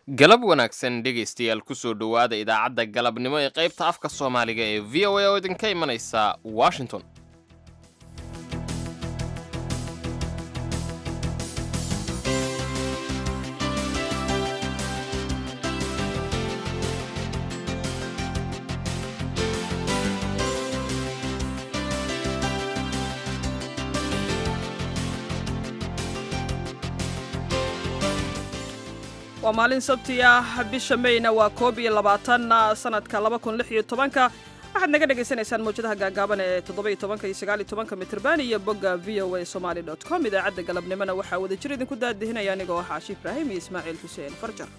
galab wanaagsan dhegaystayaal kusoo dhowaada idaacadda galabnimo ee qaybta afka soomaaliga ee v o a oo idinka imanaysa washington waa maalin sabti ah bisha mayna waa koob iyo labaatan sanadka laba kun lix iyo tobanka waxaad naga dhagaysanaysaan mawjadaha gaagaaban ee toddoba iyo tobanka iyo sagaal iyo tobanka mitrban iyo bogga v o a somali dot com idaacadda galabnimona waxaa wada jir idinku daadihinaya anigoo ah caashi ibraahim iyo ismaaciil xuseen farjar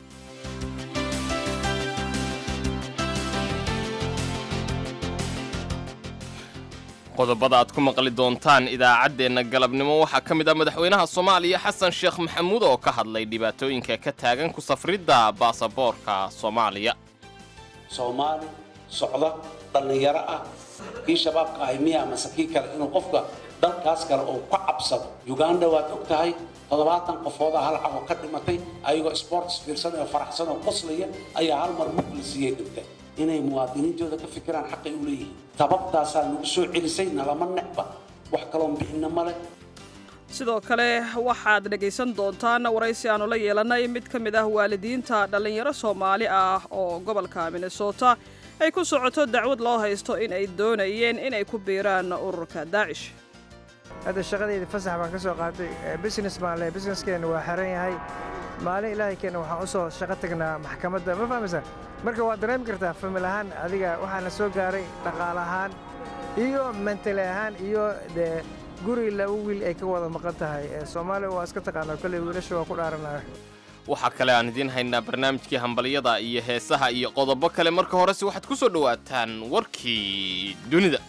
qodobada aad ku maqli doontaan idaacaddeenna galabnimo waxaa ka mid ah madaxweynaha soomaaliya xasan sheekh maxamuud oo ka hadlay dhibaatooyinka ka taagan ku safridda baasaboorka soomaaliya soomaali socda dhallinyaro ah kii shabaabka ahay miya amase kii kale inuu qofka dalkaas kale uu ka cabsado uganda waad og tahay toddobaatan qofooda hal cago ka dhimatay ayagoo sports fiirsan oo faraxsan oo qoslaya ayaa hal mar mug la siiyey dhintay inay muwaadiniintooda ka fikiraan xaqay u leeyihiin tababtaasaa nagu soo celisay nalama necba wax kaloon bixinna male sidoo kale waxaad dhegaysan doontaan waraysi aanu la yeelannay mid ka mid ah waalidiinta dhallinyaro soomaali ah oo gobolka minnesota ay ku socoto dacwad loo haysto in ay doonayeen inay ku biiraan ururka daacish hadda shaqadayda fasax baan ka soo qaatay business baan leh businesskeenna waa xeran yahay maalin ilaahay keenna waxaan u soo shaqo tagnaa maxkamadda ma fahmaysaa marka waad dareemi kartaa famil ahaan adiga waxaana soo gaaray dhaqaal ahaan iyo mentali ahaan iyo dee guri laba wiil ay ka wada maqan tahay soomaaliya waa iska taqaanaa kolley wiilasha waa ku dhaaranaya waxaa kale aan idiin haynaa barnaamijkii hambalyada iyo heesaha iyo qodobo kale marka horese waxaad ku soo dhowaataan warkii dunida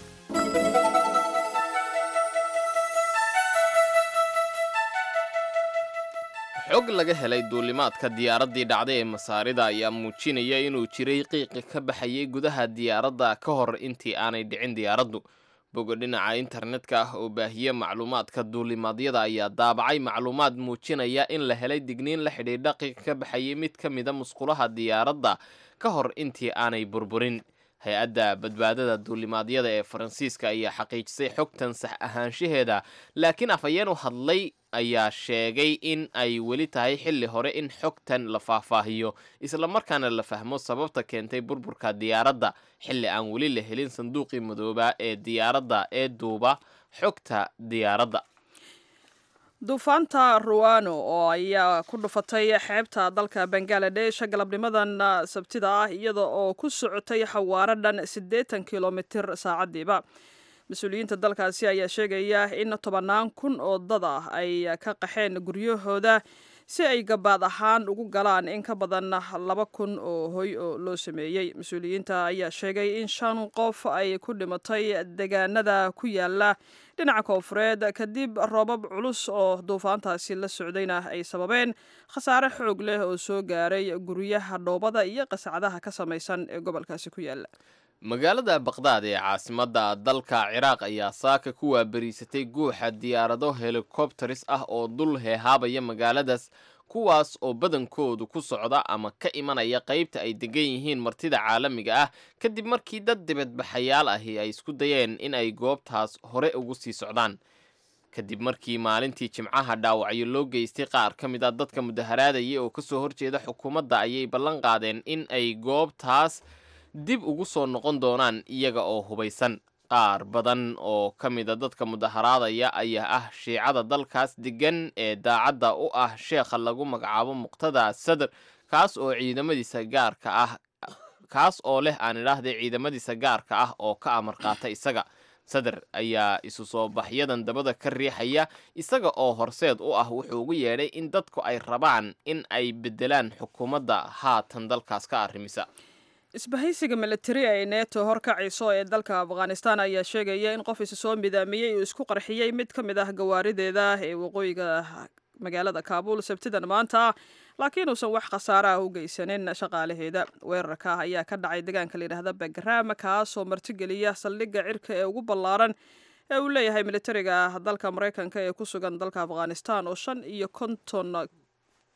xog laga helay duulimaadka diyaaraddii dhacday ee masaarida ayaa muujinaya inuu jiray qiiqi ka baxayay gudaha diyaaradda ka hor intii aanay dhicin diyaaraddu bogo dhinaca internetka ah oo baahiye macluumaadka duulimaadyada ayaa daabacay macluumaad muujinaya in la helay digniin la xidhiidha qiiq ka baxayay mid ka mida musqulaha diyaaradda ka hor intii aanay burburin hay-adda badbaadada duulimaadyada ee faransiiska ayaa xaqiijisay xogtan sax ahaanshaheeda laakiin afhayeen u hadlay ayaa sheegay in ay weli tahay xilli hore in xogtan la faahfaahiyo islamarkaana la fahmo sababta keentay burburka diyaaradda xilli aan weli la helin sanduuqii madoobaa ee diyaaradda ee duuba xogta diyaaradda duufaanta ruwano oo ayaa ku dhufatay xeebta dalka bangaladesh galabnimadan sabtida ah iyada oo ku socotay xawaaro dhan siddeetan kilomitir saacadiiba mas-uuliyiinta dalkaasi ayaa sheegaya in tobannaan kun oo dad ah ay ka qaxeen guryahooda si ay gabaad ahaan ugu galaan in ka badan laba kun oo hoy oo loo sameeyey mas-uuliyiinta ayaa sheegay in shan qof ay ku dhimatay deegaanada ku yaala dhinaca koonfureed kadib roobab culus oo duufaantaasi la socdayna ay sababeen khasaare xoog leh oo soo gaaray guryaha dhoobada iyo qasacadaha ka samaysan ee gobolkaasi ku yaala magaalada baqdaad ee caasimadda dalka ciraaq ayaa saaka ku waabariisatay guuxa diyaarado helikobteris ah oo dul heehaabaya magaaladaas kuwaas oo badankoodu ku socda ama ka imanaya qaybta ay degan yihiin martida caalamiga ah kadib markii dad dibadbaxayaal ahi ay isku dayeen in ay goobtaas hore ugu sii socdaan kadib markii maalintii jimcaha dhaawacyo loo geystay qaar ka mid a dadka mudaharaadaya oo kasoo horjeeda xukuumadda ayay ballan qaadeen in ay goobtaas dib ugu soo noqon doonaan iyaga oo hubaysan qaar badan oo ka mida dadka mudaharaadaya ayaa ah shiicada dalkaas degan ee daacadda u ah sheekha lagu magacaabo muqtada sadr kaas oo ciidamadiisa gaarka ah kaas oo leh aan idhaahday ciidamadiisa gaarka ah oo ka amar qaata isaga sadr ayaa isu soo baxyadan dabada ka riixaya isaga oo horseed u ah wuxuu ugu yeedhay in dadku ay rabaan in ay bedelaan xukuumadda haatan dalkaas ka arrimisa isbahaysiga militari ee neto horkacayso ee dalka afghanistan ayaa sheegaya in qof isu soo midaamiyey uu isku qarxiyey mid ka mid ah gawaarideeda ee waqooyiga magaalada kaabuul sabtidan maanta laakiin uusan wax khasaare ah u geysanin shaqaalaheeda weerarka ayaa ka dhacay deegaanka layidhaahda bagram kaasoo martigeliya saldhigga cirka ee ugu ballaaran ee uu leeyahay militariga dalka maraykanka ee ku sugan dalka afghanistan oo shan iyo konton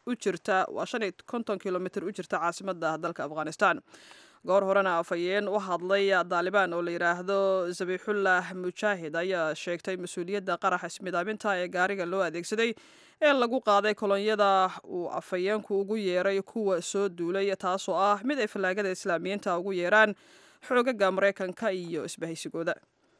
u jirta waa shan iyo konton kilomitr u jirta caasimada dalka afghanistan goor horena afhayeen u hadlay daalibaan oo la yidhaahdo zabiixullah mujaahid ayaa sheegtay mas-uuliyadda qaraxa ismidaaminta ee gaariga loo adeegsaday ee lagu qaaday kolonyada uu afhayeenku ugu yeeray kuwa soo duulay taasoo ah mid ay fallaagada islaamiyiinta ugu yeeraan xoogaga maraykanka iyo isbahaysigooda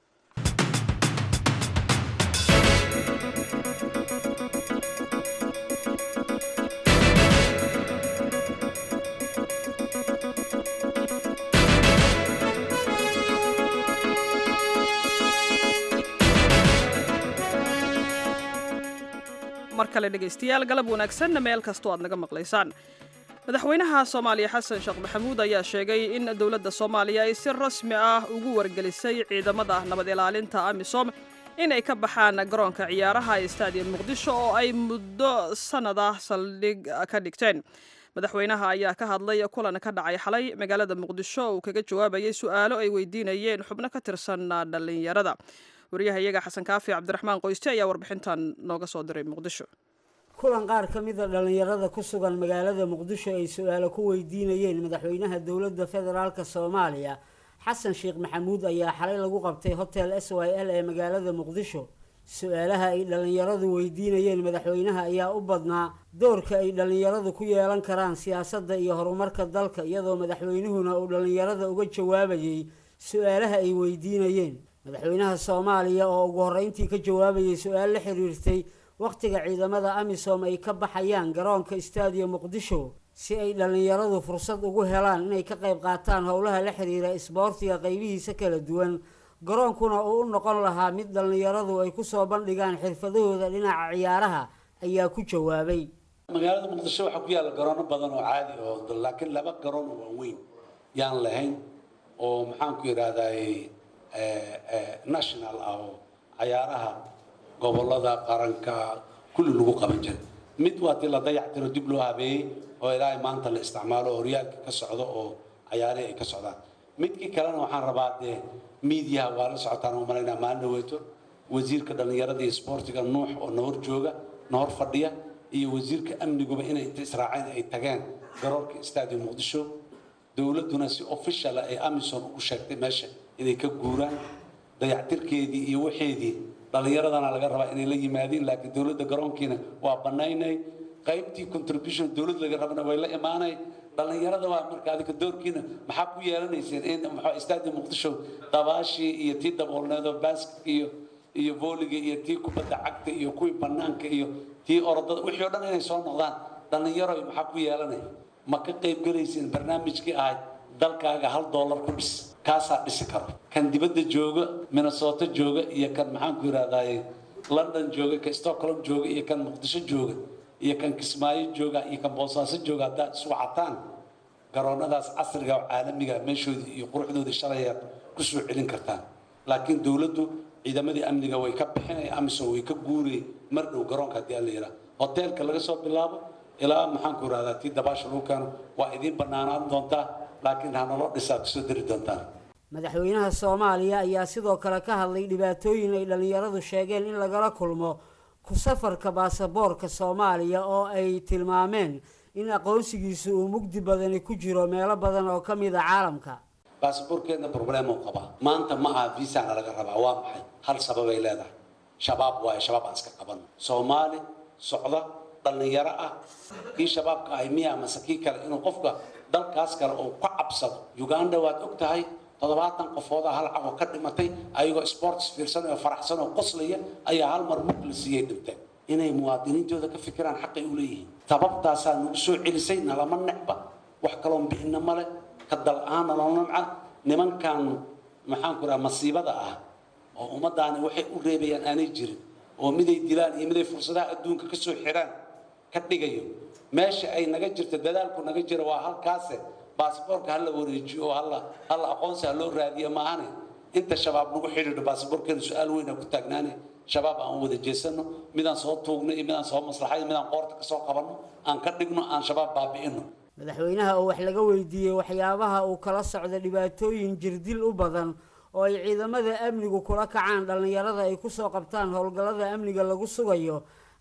mar kale dhegaystayaal galab wanaagsanna meel kastoo aad naga maqlaysaan madaxweynaha soomaaliya xasan sheekh maxamuud ayaa sheegay in dowladda soomaaliya ay si rasmi ah ugu wargelisay ciidamada nabad ilaalinta amisom inay ka baxaan garoonka ciyaaraha ee stadium muqdisho oo ay muddo sannad ah saldhig ka dhigteen madaxweynaha ayaa ka hadlay kulan ka dhacay xalay magaalada muqdisho uu kaga jawaabayay su-aalo ay weydiinayeen xubno ka tirsan dhallinyarada wariyahayaga xasan kaafi cabdiraxmaan qoyste ayaa warbixintan nooga soo diray muqdisho kulan qaar ka mida dhallinyarada ku sugan magaalada muqdisho ay su-aalo ku weydiinayeen madaxweynaha dowladda federaalka soomaaliya xasan sheekh maxamuud ayaa xalay lagu qabtay hotel s y l ee magaalada muqdisho su-aalaha ay dhallinyaradu weydiinayeen madaxweynaha ayaa u badnaa doorka ay dhallinyaradu ku yeelan karaan siyaasadda iyo horumarka dalka iyadoo madaxweynuhuna uu dhallinyarada uga jawaabayay su-aalaha ay weydiinayeen madaxweynaha soomaaliya oo ugu horreyntii ka jawaabayay su-aal la xiriirtay wakhtiga ciidamada amisom ay ka baxayaan garoonka stadium muqdisho si ay dhallinyaradu fursad ugu helaan inay ka qayb qaataan howlaha la xiriira isboortiga qaybihiisa kala duwan garoonkuna uu u noqon lahaa mid dhallinyaradu ay kusoo bandhigaan xirfadahooda dhinaca ciyaaraha ayaa ku jawaabay magaalada muqdisho waxaa ku yaalla garoono badan oo caadi oo laakiin laba garoon oo waaweyn yaan lahayn oo maxaan ku yidhaahdaa national ah oo cayaaraha gobolada qaranka kulli lagu qaban jiray mid waa tii la dayactiro dib loo habeeyey oo ilaahay maanta la isticmaalo oo horyaalka ka socdo oo cayaarihii ay ka socdaan midkii kalena waxaan rabaa dee miidiyaha waa la socotaan oo malaynaa maalin dhaweyto wasiirka dhallinyarada iyo isboortiga nuux oo nahor jooga nahor fadhiya iyo wasiirka amniguba inay inta israaceen ay tageen garoorka stadium muqdisho dowladduna si official ah ay amison u sheegtay meesha inay ka guuraan dayactirkeedii iyo waxeedii dhallinyaradana laga rabaa inay la yimaadiin laakiin dowladda garoonkiina waa bannaynay qaybtii contribution dowlad laga rabana way la imaanay dhallinyarada waa marka adika doorkiina maxaa ku yeelanayseen in maxaa stadium muqdisho dabaashii iyo tii daboolneedo basketka iyo iyo vooliga iyo tii kubadda cagta iyo kuwii bannaanka iyo tii orodada wixii o dhan inay soo noqdaan dhallinyaro maxaa ku yeelanaya ma ka qayb gelayseen barnaamijkii ahayd dalkaaga hal dollar ku dhis kaasaa dhisi karo kan dibadda jooga minnesota jooga iyo kan maxaan ku yidhahdaaye london jooga kan stockholm jooga iyo kan muqdisho jooga iyo kan kismaayo jooga iyo kan boosaaso jooga haddaad isu wacataan garoonnadaas casriga oo caalamiga meeshoodii iyo quruxdoodii shalayaad ku soo celin kartaan laakiin dowladdu ciidamadii amniga way ka bixinay amisom way ka guuriyey mar dhow garoonka haddii aan la yidhaha hoteelka laga soo bilaabo ilaa maxaan ku yidhahdaa tii dabaasha lagu keeno waa idiin bannaanaan doontaa laakiin hanaloo dhisaa kusoo dari doontaan madaxweynaha soomaaliya ayaa sidoo kale ka hadlay dhibaatooyin ay dhallinyaradu sheegeen in lagala kulmo ku safarka baasaboorka soomaaliya oo ay tilmaameen in aqoonsigiisu uu mugdi badani ku jiro meelo badan oo ka mid a caalamka baasaboorkeedna problemuu qabaa maanta ma aha viisana laga rabaa waa maxay hal sababay leedahay shabaab waayo shabaab aan iska qabanno soomaali socda dhallinyaro ah kii shabaabka ahay miya mase kii kale inuu qofka dalkaas kale uu ka cabsado uganda waad og tahay toddobaatan qofooda hal cago ka dhimatay ayagoo sports fiirsan oo faraxsan oo qoslaya ayaa hal mar mug la siiyey dhinteen inay muwaadiniintooda ka fikiraan xaqay u leeyihiin sababtaasaa nagu soo celisay nalama necba wax kaloon bixina male ka dal-aan naloo namca nimankan maxaan ku dhaha masiibada ah oo ummadaani waxay u reebayaan aanay jirin oo miday dilaan iyo miday fursadaha adduunka ka soo xiraan ka dhigayo meesha ay naga jirto dadaalku naga jiro waa halkaase baasboorka hala wareejiyo oo hala hala aqoonsi ha loo raadiyo maahane inta shabaab nagu xidhiidho baasboorkeena su-aal weyn aan ku taagnaane shabaab aan wada jeesano midaan soo tuugno iyo midaan soo maslaxayo midaan qoorta kasoo qabanno aan ka dhigno aan shabaab baabi'ino madaxweynaha oo wax laga weydiiyey waxyaabaha uu kala socda dhibaatooyin jirdil u badan oo ay ciidamada amnigu kula kacaan dhallinyarada ay kusoo qabtaan howlgallada amniga lagu sugayo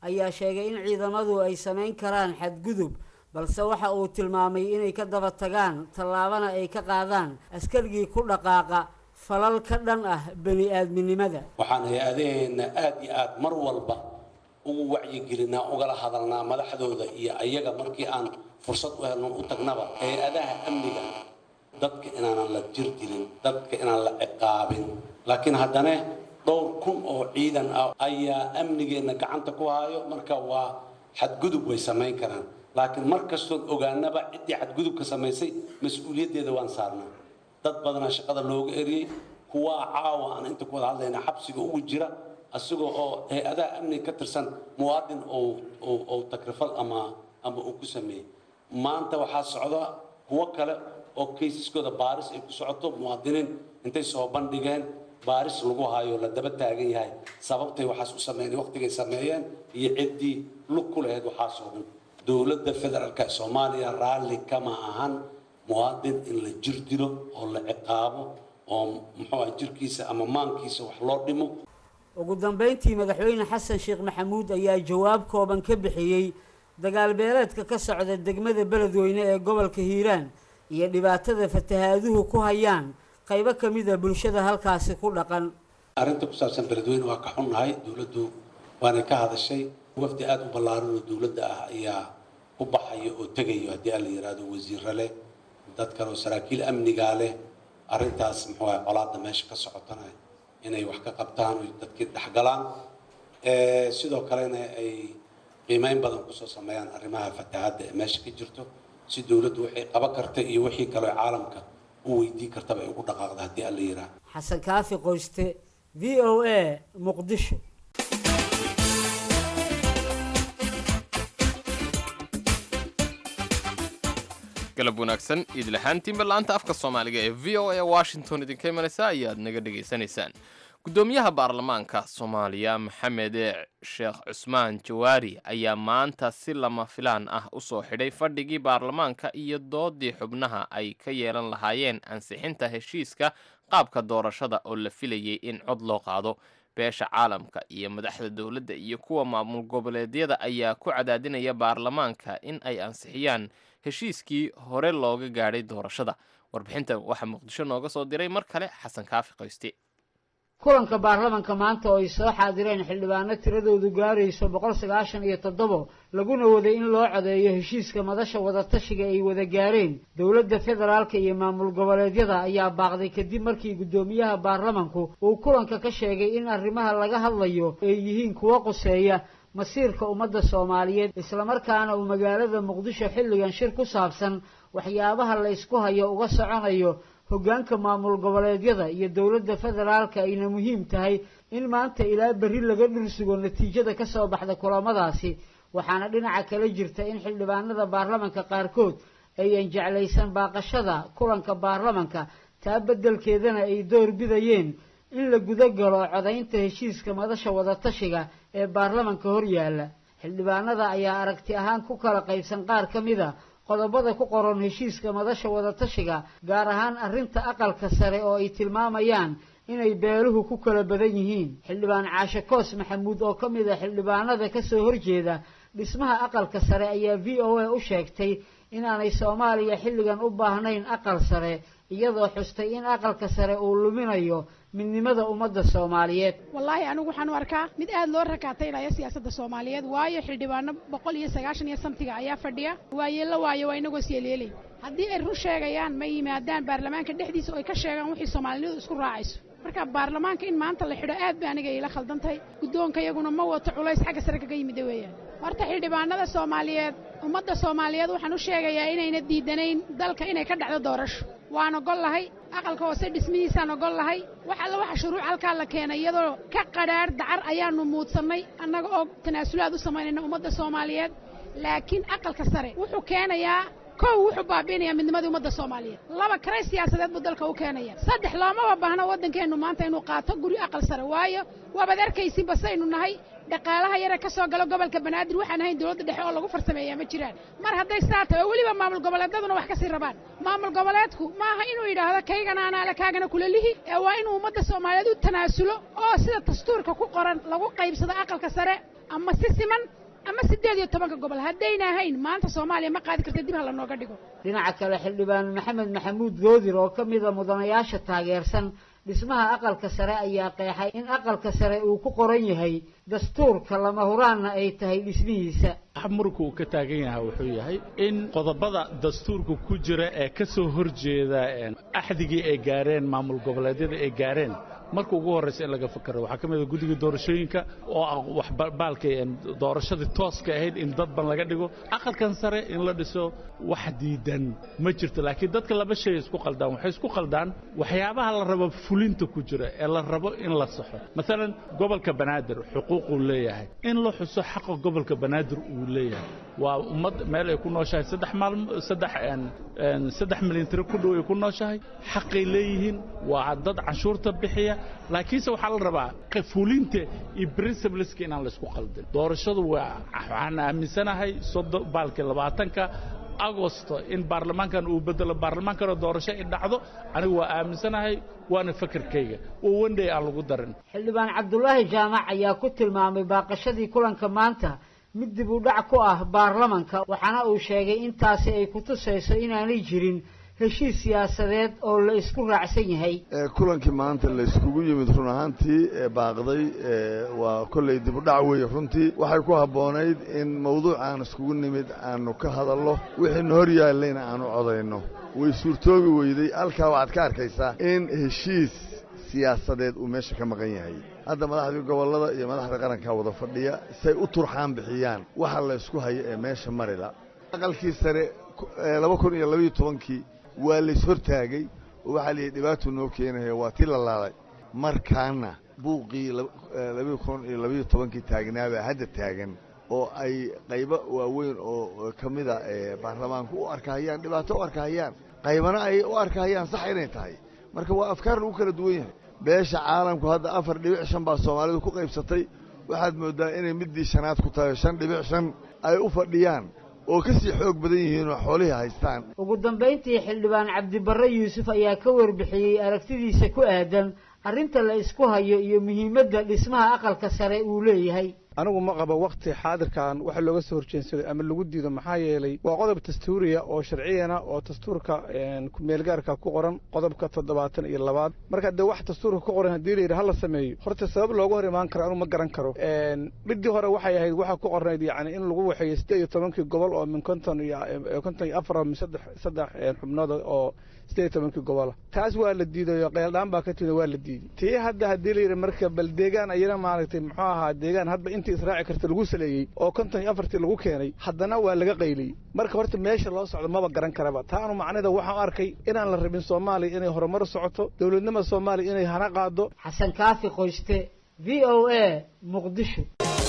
ayaa sheegay in ciidamadu ay samayn karaan xadgudub balse waxa uu tilmaamay inay ka daba tagaan tallaabana ay ka qaadaan askarigii ku dhaqaaqa falal ka dhan ah bani aadminimada waxaan hay-adaheenna aada iyo aada mar walba ugu wacyigelinaa ugala hadalnaa madaxdooda iyo ayaga markii aan fursad u helno u tagnaba hay-adaha amniga dadka inaanan la jir dilin dadka inaan la ciqaabin laakiin haddana dhowr kun oo ciidan ah ayaa amnigeenna gacanta ku hayo marka waa xadgudub way samayn karaan laakiin mar kastood ogaanaba ciddii xadgudubka samaysay mas-uuliyaddeeda waan saarnaa dad badanaa shaqada looga eriyey kuwaa caawa aan inta ku wada hadlayna xabsiga ugu jira asigoo oo hay-adaha amniga ka tirsan muwaadin oo takrifal ama ama uu ku sameeyey maanta waxaa socda kuwo kale oo kaysaskooda baaris ay ku socoto muwaadiniin intay soo bandhigeen baaris lagu hayo la daba taagan yahay sababtay waxaas u sameeyeen waqtigay sameeyeen iyo ciddii lug ku lahayd waxaasoo dhan dowladda federaalka soomaaliya raalli kama ahan muwaadin in la jir dilo oo la ciqaabo oo muxuu ah jirkiisa ama maankiisa wax loo dhimo ugu dambeyntii madaxweyne xasan sheekh maxamuud ayaa jawaab kooban ka bixiyey dagaal beeleedka ka socda degmada beledweyne ee gobolka hiiraan iyo dhibaatada fatahaaduhu ku hayaan qaybo ka mid a bulshada halkaasi ku dhaqan arrinta ku saabsan beledweyne waa ka xunnahay dowladdu waanay ka hadashay wafdi aada u ballaaran oo dowladda ah ayaa ku baxayo oo tegayo haddii aan la yidhaahdo wasiirra leh dad kale oo saraakiil amnigaa leh arrintaas muxuu ah colaadda meesha ka socotana inay wax ka qabtaan oo dadkii dhexgalaan sidoo kalena ay qiimeyn badan kusoo sameeyaan arrimaha fatahaadda ee meesha ka jirto si dowladdu waxay qaban karta iyo wixii kaleo caalamka u weydii kartaba ay ugu dhaqaaqda haddii aan la yidhaahdo xasan kaafi qoyste v o a muqdisho galab wanaagsan iidlahaantiinba la-anta afka soomaaliga ee v o a washington idinka imanaysa ayaad naga dhegaysanaysaan guddoomiyaha baarlamaanka soomaaliya maxamed sheekh cusmaan jawaari ayaa maanta si lama filaan ah u soo xidhay fadhigii baarlamaanka iyo doodii xubnaha ay ka yeelan lahaayeen ansixinta heshiiska qaabka doorashada oo la filayay in cod loo qaado beesha caalamka iyo madaxda dowladda iyo kuwa maamul goboleedyada ayaa ku cadaadinaya baarlamaanka in ay ansixiyaan heshiiskii hore looga gaadhay doorashada warbixintan waxaa muqdisho nooga soo diray mar kale xasan kaafi qoyste kulanka baarlamanka maanta oo ay soo xaadireen xildhibaano tiradoodu gaarayso boqol sagaashan iyo toddobo laguna waday in loo codeeyo heshiiska madasha wadatashiga ay wada gaareen dowladda federaalka iyo maamul goboleedyada ayaa baaqday kadib markii guddoomiyaha baarlamanku uu kulanka ka sheegay in arrimaha laga hadlayo ay yihiin kuwo quseeya masiirka ummadda soomaaliyeed islamarkaana uu magaalada muqdisho xilligan shir ku saabsan waxyaabaha la ysku hayo uga soconayo hoggaanka maamul goboleedyada iyo dowladda federaalka ayna muhiim tahay in maanta ilaa berri laga dhursugo natiijada ka soo baxda kulamadaasi waxaana dhinaca kale jirta in xildhibaanada baarlamanka qaarkood ayan jeclaysan baaqashada kulanka baarlamanka taa beddelkeedana ay door bidayeen in la guda galo codaynta heshiiska madasha wadatashiga ee baarlamanka hor yaalla xildhibaanada ayaa aragti ahaan ku kala qaybsan qaar ka mid a qodobada ku qoran heshiiska madasha wadatashiga gaar ahaan arrinta aqalka sare oo ay tilmaamayaan inay beeluhu ku kala badan yihiin xildhibaan caashe koos maxamuud oo ka mid a xildhibaanada ka soo horjeeda dhismaha aqalka sare ayaa v o a u sheegtay inaanay soomaaliya xilligan u baahnayn aqal sare iyadoo xustay in aqalka sare uu luminayo midnimada ummadda soomaaliyeed wallaahi anigu waxaan u arkaa mid aad loo rakaataynaya siyaasadda soomaaliyeed waayo xildhibaano boqol iyo sagaashan iyo samtiga ayaa fadhiya waayeella waayo waa inagoo syeelyeelay haddii ay run sheegayaan ma yimaadaan baarlamaanka dhexdiisa oo ay ka sheegaan wixii soomaalinidu isku raacayso marka baarlamaanka in maanta la xidho aad ba aniga ila khaldan tahay guddoonka iyaguna ma wato culays xagga sare kaga yimida weeyaan horta xildhibaanada soomaaliyeed ummadda soomaaliyeed waxaan u sheegayaa inayna diidanayn dalka inay ka dhacdo doorasho waan ogol lahay aqalka hoose dhismihiisaan ogol lahay wax alla waxa shuruuc halkaa la keenay iyadoo ka qadhaadh dacar ayaanu muudsannay annaga oo tanaasulaad u samaynayna ummadda soomaaliyeed laakiin aqalka sare wuxuu keenayaa kow wuxuu baabiinayaa midnimadii ummadda soomaaliyeed laba karay siyaasadeed buu dalka u keenaya saddex loomaba baahno waddankeennu maanta inuu qaato guri aqal sare waayo waabaad arkaysin basaynu nahay dhaqaalaha yare ka soo galo gobolka banaadir waxaan ahayn dowladda dhexe oo lagu farsameeyaa ma jiraan mar hadday saa tahay oo weliba maamul goboleedyaduna wax ka sii rabaan maamul goboleedku maaha inuu yidhaahdo kaygana anaale kaagana kula lihi ee waa inuu ummadda soomaaliyeed u tanaasulo oo sida dastuurka ku qoran lagu qaybsado aqalka sare ama si siman ama siddeed iyo tobanka gobol haddayna ahayn maanta soomaaliya ma qaadi karta dib ha lanooga dhigo dhinaca kale xildhibaan maxamed maxamuud goodir oo ka mida mudanayaasha taageersan dhismaha aqalka sare ayaa qeexay in aqalka sare uu ku qoran yahay dastuurka lama huraanna ay tahay dhismihiisa muranka uu ka taagan yahay wuxuu yahay in qodobada dastuurka ku jira ee ka soo horjeeda axdigii ay gaareen maamul goboleedyada ay gaareen marka ugu horraysa in laga fakero waxaa ka mid a guddiga doorashooyinka oo ah waxbaalka doorashadii tooska ahayd in dad ban laga dhigo aqalkan sare in la dhiso wax diidan ma jirto laakiin dadka laba shay isku qaldaan waxay isku qaldaan waxyaabaha la rabo fulinta ku jira ee la rabo in la saxo maalan gobolka banaadir xuquuquu leeyahay in la xuso xaqa gobolka banaadir uu leeyahay waa ummad meel ay ku nooshahay saddex maalmo saddex saddex milyan tiro ku dhow ay ku nooshahay xaqay leeyihiin waa dad canshuurta bixiya laakiinse waxaa la rabaa fulinta iyo principleska inaan laysku qaldin doorashadu waa waxaan aaminsanahay soddon baalkii labaatanka agosto in baarlamaankan uu bedelo baarlamaankana doorasho ay dhacdo anigu waa aaminsanahay waana fakarkayga oo wendhay aan lagu darin xildhibaan cabdulaahi jaamac ayaa ku tilmaamay baaqashadii kulanka maanta mid dib u dhac ku ah baarlamanka waxaana uu sheegay intaasi ay ku tusayso inaanay jirin heshiis siyaasadeed oo la isku raacsan yahay kulankii maanta la iskugu yimid run ahaantii baaqday waa kolley dib u dhac weeye runtii waxay ku habboonayd in mawduucaan iskugu nimid aanu ka hadallo wixiina hor yaallayna aanu codayno way suurtoobi weyday halkaa waxaad ka arkaysaa in heshiis siyaasadeed uu meesha ka maqan yahay hadda madaxdii gobollada iyo madaxda qarankaa wada fadhiya say u turxaan bixiyaan waxa la ysku hayo ee meesha marila aqalkii sare laba kun iyo labaiyo tobankii waa lays hortaagay oo waxaa layidhi dhibaatuu noo keenaya waa tii la laalay markaana buuqii labaiyo kun iyo labaiyo tobankii taagnaabaa hadda taagan oo ay qaybo waaweyn oo ka mida baarlamaanku u arkahayaan dhibaato u arkahayaan qaybana ay u arkahayaan sax inay tahay marka waa afkaar lagu kala duwan yahay beesha caalamku hadda afar dhibic shan baa soomaalidu ku qaybsatay waxaad mooddaa inay middii shanaad ku tahay shan dhibic shan ay u fadhiyaan oo ka sii xoog badan yihiin oo xoolihii haystaan ugu dambayntii xildhibaan cabdibarre yuusuf ayaa ka warbixiyey aragtidiisa ku aadan arrinta la isku hayo iyo muhiimadda dhismaha aqalka sare uu leeyahay anigu ma qabo wakhti xaadirkan waxa looga soo horjeensaday ama lagu diido maxaa yeelay waa qodob dastuuriya oo sharciyana oo dastuurka meelgaarka ku qoran qodobka toddobaatan iyo labaad marka dee wax dastuurka ku qoran haddii layidhi hala sameeyo horta sabab looga hor imaan karo anu ma garan karo midii hore waxay ahayd waxaa ku qornayd yacni in lagu waxeeyo siddeed iyo tobankii gobol oo min konton iyo konton iyo afar min saddex saddex xubnood oo siddeed iyo tobankii gobola taas waa la diiday oo qeeldhaan baa ka timid waa la diiday tii hadda haddii layidhi marka bal deegaan ayana maaragtay muxuu ahaa deegaan hadba intii israaci karta lagu saleeyey oo konton iyo afartii lagu keenay haddana waa laga qayliyey marka horta meesha loo socdo maba garan karaba taanu macnida waxaan u arkay inaan la rabin soomaaliya inay horumar socoto dowladnimada soomaaliya inay hana qaado xasan kaafi qoyste v o a muqdisho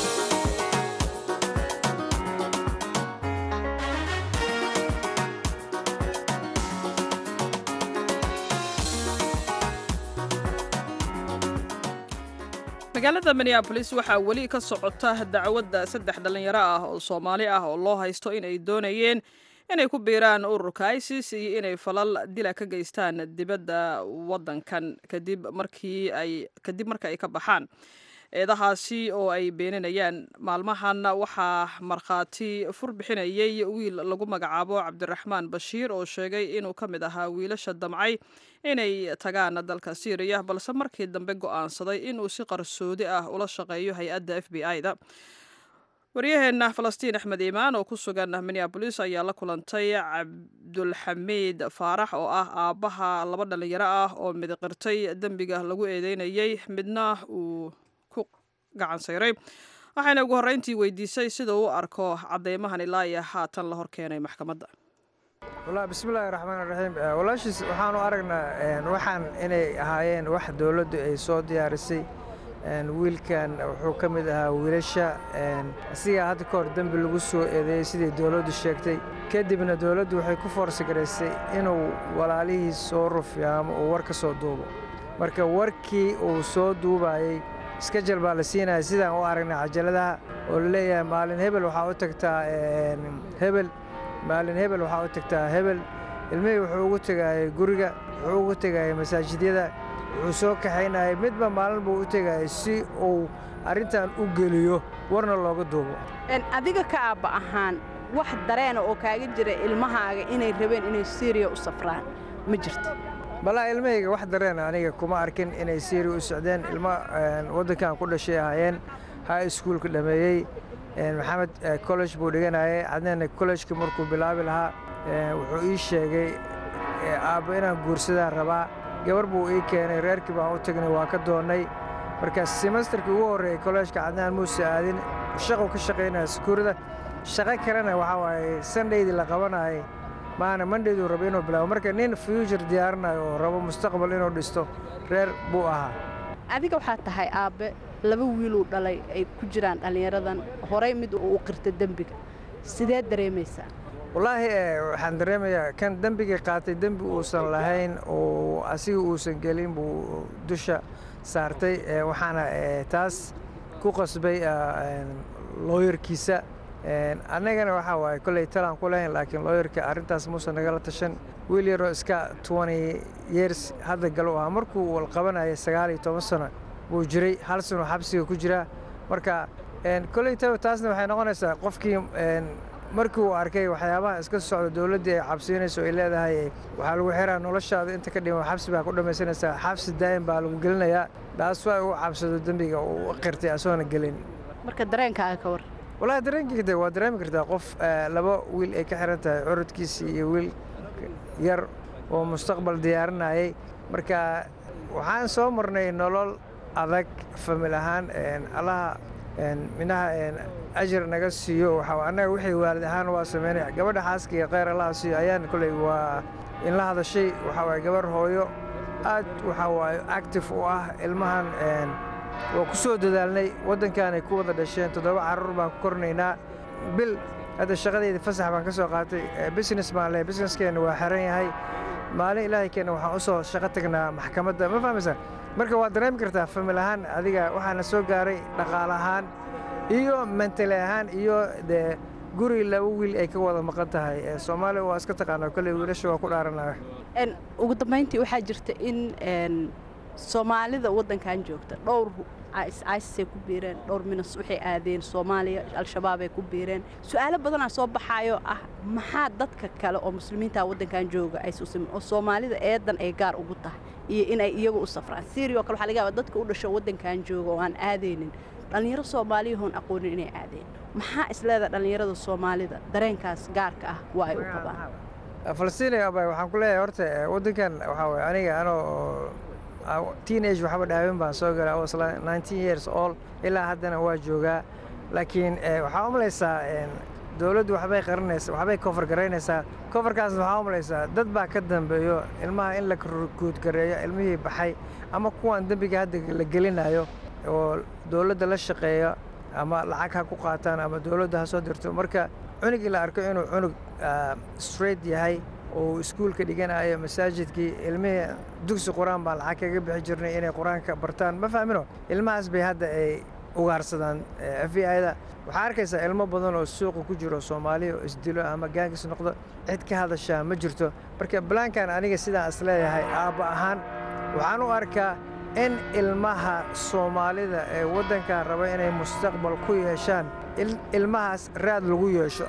magaalada minneabolis waxaa weli ka socota dacwadda saddex dhallinyaro ah oo soomaali ah oo loo haysto inay doonayeen inay ku biiraan ururka isis iyo inay falal dila ka geystaan dibadda waddankan kadib markii ay kadib marka ay ka baxaan eedahaasi oo ay beeninayaan maalmahan waxaa markhaati fur bixinayay wiil lagu magacaabo cabdiraxmaan bashiir oo sheegay inuu ka mid ahaa wiilasha damcay inay tagaan dalka syriya balse markii dambe go'aansaday inuu si qarsoodi ah ula shaqeeyo hay-adda f b i-da waryaheena falastiin axmed iimaan oo ku sugan minneabolis ayaa la kulantay cabdulxamiid faarax oo ah aabbaha laba dhallinyaro ah oo midiqirtay dembiga lagu eedeynayay midna uu ku gacan sayray waxayna ugu horreyntii weydiisay sida uu arko cadeymahan ilaa iyo haatan la horkeenay maxkamadda wallaahi bismillaahi raxmaan raxiim walaashiis waxaanu aragnaa waxaan inay ahaayeen wax dowladdu ay soo diyaarisay wiilkan wuxuu ka mid ahaa wiilasha asigaa hadda ka hor dembi lagu soo eedeeyey sidai dowladdu sheegtay kadibna dowladdu waxay ku foorsagaraysay inuu walaalihiis soo rufiyo ama uu war ka soo duubo marka warkii uu soo duubayey iskajal baa la siinaya sidaan u aragnay cajaladaha oo la leeyahay maalin hebel waxaa u tagtaa hebel maalin hebel waxaa u tagtaa hebel ilmihii wuxuu ugu tegaayay guriga wuxuu ugu tegaayay masaajidyada wuxuu soo kaxaynayay midba maalin buu u tegayay si uu arrintan u geliyo warna looga duubo adiga ka aabba ahaan wax dareena oo kaaga jira ilmahaaga inay rabeen inay syriya u safraan ma jirto balaa ilmahayga wax dareena aniga kuma arkin inay syriya u socdeen ilmo waddankan ku dhashay ahaayeen high schoolka dhameeyey maxamed college buu dhiganayay cadnana collegeka markuu bilaabi lahaa wuxuu ii sheegay aabba inaan guursadaan rabaa gabar buu ii keenay reerkii baan u tagnay waa ka doonnay marka semesterkii ugu horreeyey kolleejka cadnaan muuse aadin shaquu ka shaqaynaya sukuurada shaqo kalena waxaa waaye sandaydii la qabanayay maana mandhayduu raba inuu bilaabo marka nin future diyaarinayo oo rabo mustaqbal inuu dhisto reer buu ahaa adiga waxaa tahay aabbe laba wiiluu dhalay ay ku jiraan dhallinyaradan horay mid uu qirta dembiga sidee dareemaysaa wallaahi waxaan dareemayaa kan dembigii qaatay dembi uusan lahayn oo asiga uusan gelin buu dusha saartay waxaana taas ku qasbay looyarkiisa annagana waxaa waaye kolley talaan ku lahayn laakiin looyarka arrintaas muusan nagala tashan wiil yaroo iska twenty years hadda galu ahaa markuu walqabanayay sagaal iyo toban sano buu jiray hal sano xabsiga ku jiraa marka kolley taasna waxay noqonaysaa qofkii markii uu arkay waxyaabaha iska socda dowladdii ay cabsiinayso ay leedahay waxaa lagu xiraa noloshaada inta ka dhiman xabsi baa ku dhammaysanaysaa xabsi daa'im baa lagu gelinayaa taas waa uu cabsado dembiga uu qirtay asoona gelin marka dareenkaaga ka war wallaahi dareenkii waa dareemi kartaa qof laba wiil ay ka xiran tahay curadkiisii iyo wiil yar oo mustaqbal diyaarinayay marka waxaan soo marnay nolol adag famil ahaan allaha minaha ajir naga siiyo waxaa annaga wixii waalid ahaan waa sameynaya gabadha xaaska iyo kheyr allaha siiyo ayaan kolley waa in la hadashay waxaa waaye gabar hooyo aad waxaa waaye active u ah ilmahan waa ku soo dadaalnay waddankaanay ku wada dhasheen toddoba carruur baan ku kornaynaa bil hadda shaqadeyda fasax baan ka soo qaatay business baan lehay businesskeenna waa xiran yahay maalin ilaahay keenna waxaan u soo shaqo tagnaa maxkamadda ma fahmaysaa marka waad dareemi kartaa famil ahaan adiga waxaana soo gaaray dhaqaale ahaan iyo mentali ahaan iyo dee guri laba wiil ay ka wada maqan tahay soomaaliya waa iska taqaanaa kolley wiilasha waa ku dhaaranaya ugu dambayntii waxaa jirta in soomaalida waddankan joogta dhowr isay ku biireen dhowr minas waxay aadeen soomaaliya al-shabaabay ku biireen su-aalo badanaa soo baxaayo ah maxaa dadka kale oo muslimiinta waddankan jooga aysusimin oo soomaalida eedan ay gaar ugu tahay iyo inay iyagu u safraan syria oo kale waxaa laga yaaba dadka u dhasho waddankan jooga oo aan aadaynin dhallinyaro soomaaliyahoon aqoonin inay aadeen maxaa isleeda dhallinyarada soomaalida dareenkaas gaarka ah waa ay u qabaan falastiin abay waxaan ku leeyahay horta waddankan waxaa waye aniga anoo teenage waxba dhaawin baan soo galay was nineteen years old ilaa haddana waa joogaa laakiin waxaa u malaysaa dowladdu waxbay qarinaysaa waxbay kofar garaynaysaa kofarkaasna waxaa u malaysaa dad baa ka dambeeyo ilmaha in la guudgareeyo ilmihii baxay ama kuwan dembiga hadda la gelinayo oo dowladda la shaqeeya ama lacag ha ku qaataan ama dowladda ha soo dirto marka cunugii la arko inuu cunug straight yahay oo iskuulka dhiganayo masaajidkii ilmihii dugsi qur-aan baan lacag kaga bixi jirnay inay qur-aanka bartaan ma fahmino ilmahaas bay hadda ay ugaarsadaan f i da waxaa arkaysaa ilmo badan oo suuqa ku jiro soomaaliya oo isdilo ama gaangis noqdo cid ka hadashaa ma jirto marka balaankan aniga sidaan is leeyahay aabba ahaan waxaan u arkaa in ilmaha soomaalida ee waddankan raba inay mustaqbal ku yeeshaan ilmahaas raad lagu yeesho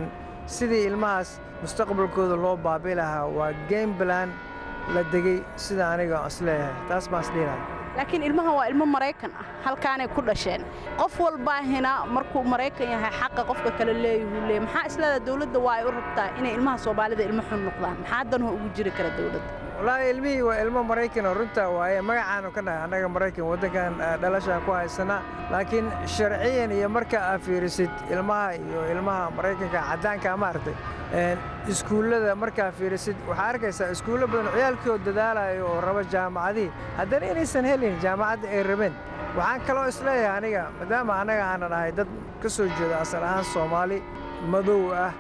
sidii ilmahaas mustaqbalkooda loo baabi lahaa waa game balan la degey sida aniga is leeyahay taas baan isdhiilahay laakiin ilmahan waa ilmo maraykan ah halkaanay ku dhasheen qof walbaahina markuu maraykan yahay xaqa qofka kale leeyahuu leey maxaa isleedaa dowladda waa ay u rabtaa inay ilmaha soomaalida ilmo xun noqdaan maxaa danho ugu jiri kara dowladda wallaahi ilmihii waa ilmo maraykan oo runtaa waaye magacaanu ka nahay annaga maraykan waddankan dhalashaan ku haysana laakiin sharciyan iyo marka aa fiirisid ilmaha iyo ilmaha maraykanka caddaanka maaragtay iskuullada markaa fiirisid waxaa arkaysaa iskuullo badan ciyaalkoo dadaalayo oo raba jaamacadihii haddana inaysan helin jaamacadda ay rabeen waxaan kaloo isleeyahay aniga maadaama annaga aanan ahay dad ka soo jeeda asal ahaan soomaali madow ah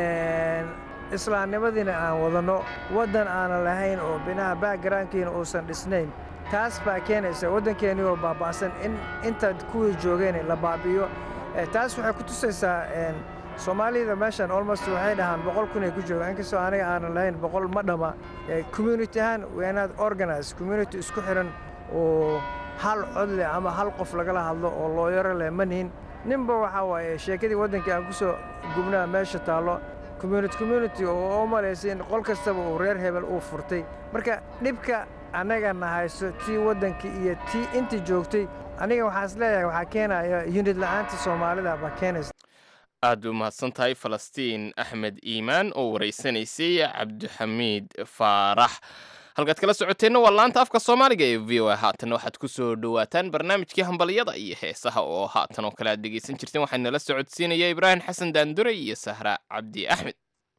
islaamnimadiina aan wadanno waddan aanan lahayn oo binaha backgroundkiina uusan dhisnayn taas baa keenaysa waddankeennii oo baaba'san in intaad kuwii joogeen la baabi'iyo taas waxay ku tusaysaa soomaalida meeshan almost waxay dhahaan boqol kun ay ku joogaan inkastoo aniga aanan lahayn boqol ma dhama community ahaan weenaad organize community isku xiran oo hal cod leh ama hal qof lagala hadlo oo looyaro leh ma nihin ninba waxaa waaye sheekadii waddankii aan ku soo gubnaa meesha taallo community community oo u malaysa in qol kastaba uu reer hebel uu furtay marka dhibka annaga na hayso tii waddankii iyo tii intii joogtay aniga waxaan is leeyahay waxaa keenaya yunid la'aanta soomaalida baa keenaysa aad u mahadsan tahay falastiin axmed iimaan oo waraysanaysay cabdixamiid faarax halkaad kala socoteenna waa laanta afka soomaaliga ee v o a haatanna waxaad ku soo dhowaataan barnaamijkii hambalyada iyo heesaha oo haatan oo kale aad dhegaysan jirteen waxaa nala socodsiinaya ibraahim xasan daandure iyo sahra cabdi axmed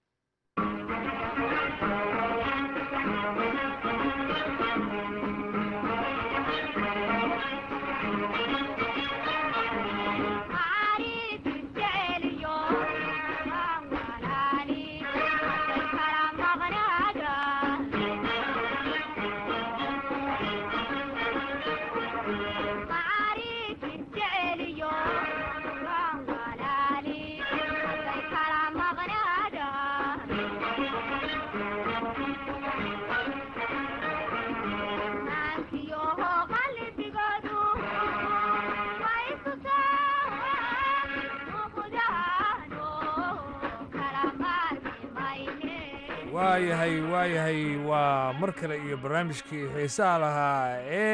waayahay waayahay waa mar kale iyo barnaamijkii xiisaha lahaa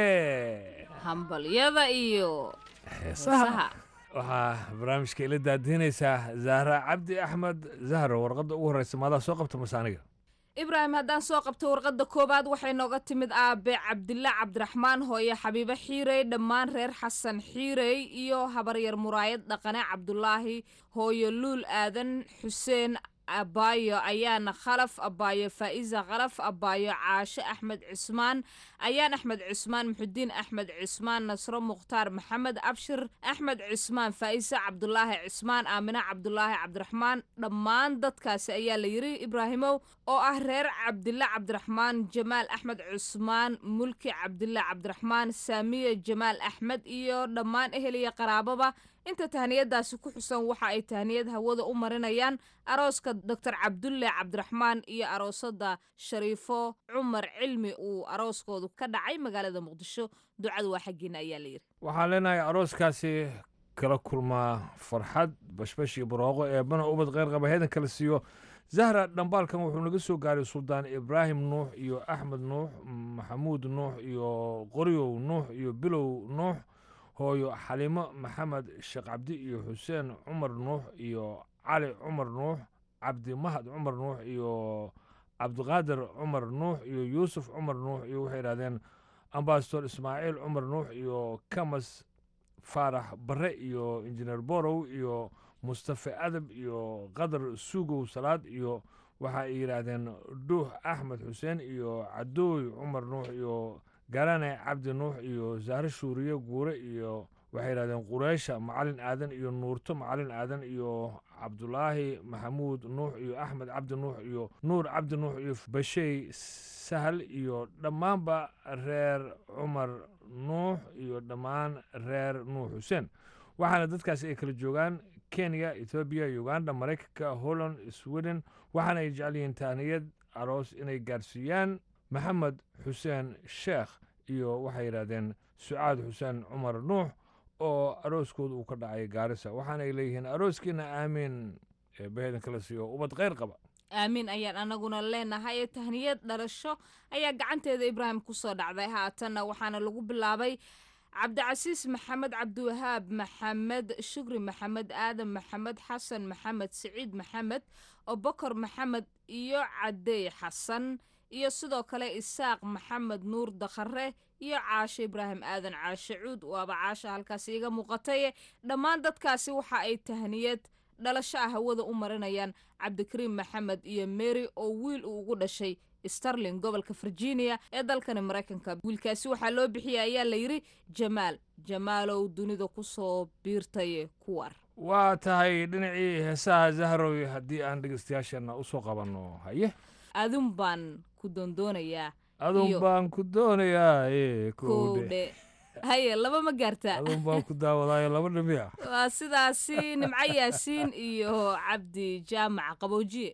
ee hambalyada iyo heesaha waxaa barnaamijka ila daadiinaysaa zahra cabdi axmed zahra warqadda ugu horreysa maadaa soo qabta masaaniga ibraahim haddaan soo qabto warqadda koowaad waxay nooga timid aabe cabdilla cabdiraxmaan hooye xabiibo xiirey dhammaan reer xasan xiirey iyo habaryar muraayad dhaqane cabdulaahi hooyo luul aadan xuseen abaayo ayaana khalaf abaayo faa'iza khalaf abaayo caashe axmed cismaan ayaan axmed cismaan muxudiin axmed cismaan nasro mukhtaar maxamed abshir axmed cismaan faa'isa cabdulaahi cismaan aamine cabdulaahi cabdiraxmaan dhammaan dadkaasi ayaa la yidhi ibraahimow oo ah reer cabdille cabdiraxmaan jamaal axmed cusmaan mulki cabdille cabdiraxmaan saamiye jamaal axmed iyo dhammaan ehel iyo qaraababa inta tahniyadaasi ku xusan waxa ay tahniyad hawada u marinayaan arooska doctor cabdulle cabdiraxmaan iyo aroosada shariifo cumar cilmi uu arooskoodu ka dhacay magaalada muqdisho ducadu waa xaggiina ayaa la yidhi waxaan leenahay arooskaasi kala kulmaa farxad bashbash iyo barooqo eebbana ubad kheyr qaba heedan kala siiyo zahra dhambaalkan wuxuu naga soo gaaray suldaan ibraahim nuux iyo axmed nuux maxamuud nuux iyo qoryow nuux iyo bilow nuux hooyo xalimo maxamed sheekh cabdi iyo xuseen cumar nuux iyo cali cumar nuux cabdi mahad cumar nuux iyo cabdiqaadir cumar nuux iyo yuusuf cumar nuux iyo waxay yidhahdeen ambasador ismaaciil cumar nuux iyo kamas faarax barre iyo injineer borow iyo mustafe adab iyo qadar sugow salaad iyo waxa ay yidhaahdeen dhuux axmed xuseen iyo cadooy cumar nuux iyo garane cabdi nuux iyo zahre shuuriye guure iyo waxay yidhahdeen qureysha macalin aadan iyo nuurto macalin aadan iyo cabdulaahi maxamuud nuux iyo axmed cabdi nuux iyo nuur cabdi nuux iyo bashey sahal iyo dhammaanba reer cumar nuux iyo dhammaan reer nuux xuseen waxaana dadkaasi ay kala joogaan kenya ethoobiya uganda maraykanka holland sweden waxaana ay jecel yihiin taaniyad aroos inay gaarsiiyaan maxamed xuseen sheekh iyo waxay yidhahdeen sucaad xuseen cumar nuux oo arooskooda uu ka dhacay gaarisa waxaanay leeyihiin arooskiina aamiin eebbaheedan kala siiyo ubad kheyr qaba aamiin ayaan anaguna leenahay tahniyad dhalasho ayaa gacanteeda ibraahim ku soo dhacday haatanna waxaana lagu bilaabay cabdicasiis maxamed cabdiwahaab maxamed shukri maxamed aadan maxamed xasan maxamed siciid maxamed obokor maxamed iyo cadey xasan iyo sidoo kale isaaq maxamed nuur dakhare iyo caashe ibraahim aadan caashe cuud waaba caasha halkaas iiga muuqataye dhammaan dadkaasi waxa ay tahniyad dhalasho ah hawada u marinayaan cabdikariim maxamed iyo mary oo wiil uu ugu dhashay starling gobolka virginia ee dalkani maraykanka wiilkaasi waxaa loo bixiyay ayaa la yidhi jamaal jamaalow dunida ku soo biirtay kuwar waa tahay dhinacii heesaha zahrow haddii aan dhegeystayaasheenna u soo qabanno haye adun baan ku doondoonayaa adun baan ku doonayaa kowdhe haye laba ma gaartaa adun baan ku daawadaayo laba dhimiya waa sidaasi nimco yaasiin iyo cabdi jaamac qaboojiye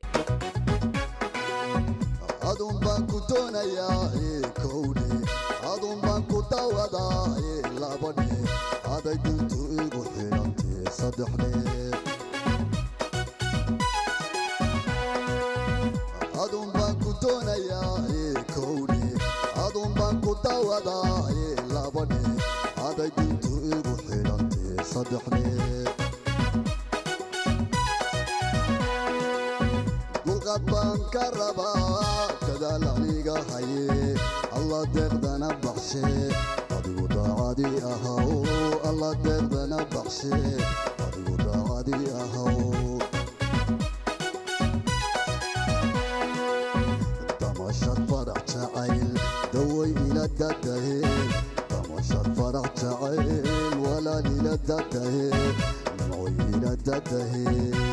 adun baan ku doonayaa kowdhe adun baan ku daawadaa labadhe aday duntu igu xidhantee saddexle adun baan ku doonayaa ee kowne adun baan ku dawadaa ee labane aday dintu igu xidhantee saddexle dulqad baan ka rabaa dadaal aniga haye alla deeqdana baxshe adigu daacadii ahaw alla deeqdana baxshe adigu daacadii ahaw damashad farax jacayl daway ila dadahe damashad farax jacayl walaal ila dadahe nimcoy ila dadahe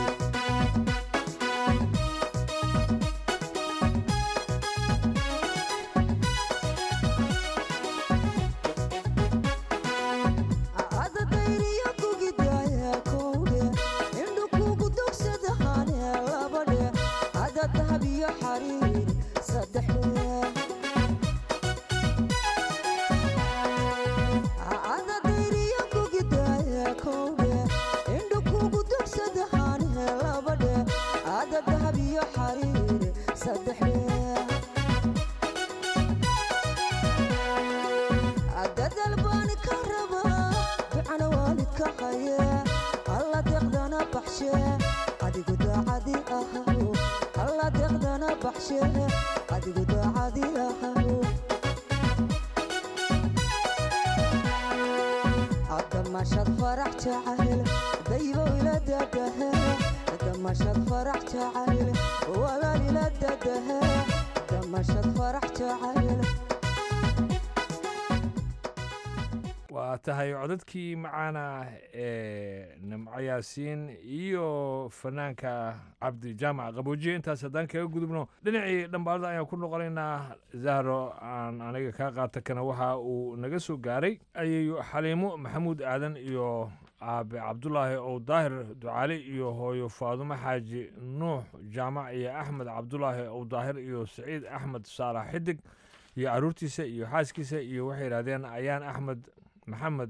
waa tahay codadkii macaana ee nimco yaasiin iyo fanaanka cabdi jaamac qaboojiye intaas haddaan kaga gudubno dhinacii dhambaalada ayaan ku noqonaynaa zahro aan aniga kaa qaata kana waxa uu naga soo gaaray ayayu xaliimo maxamuud aadan iyo aabe cabdulaahi ow daahir ducaali iyo hooyo faadumo xaaji nuux jaamac iyo axmed cabdulaahi ow daahir iyo saciid axmed saalax xidig iyo caruurtiisa iyo xaaskiisa iyo waxay yidhahdeen ayaan axmed maxamed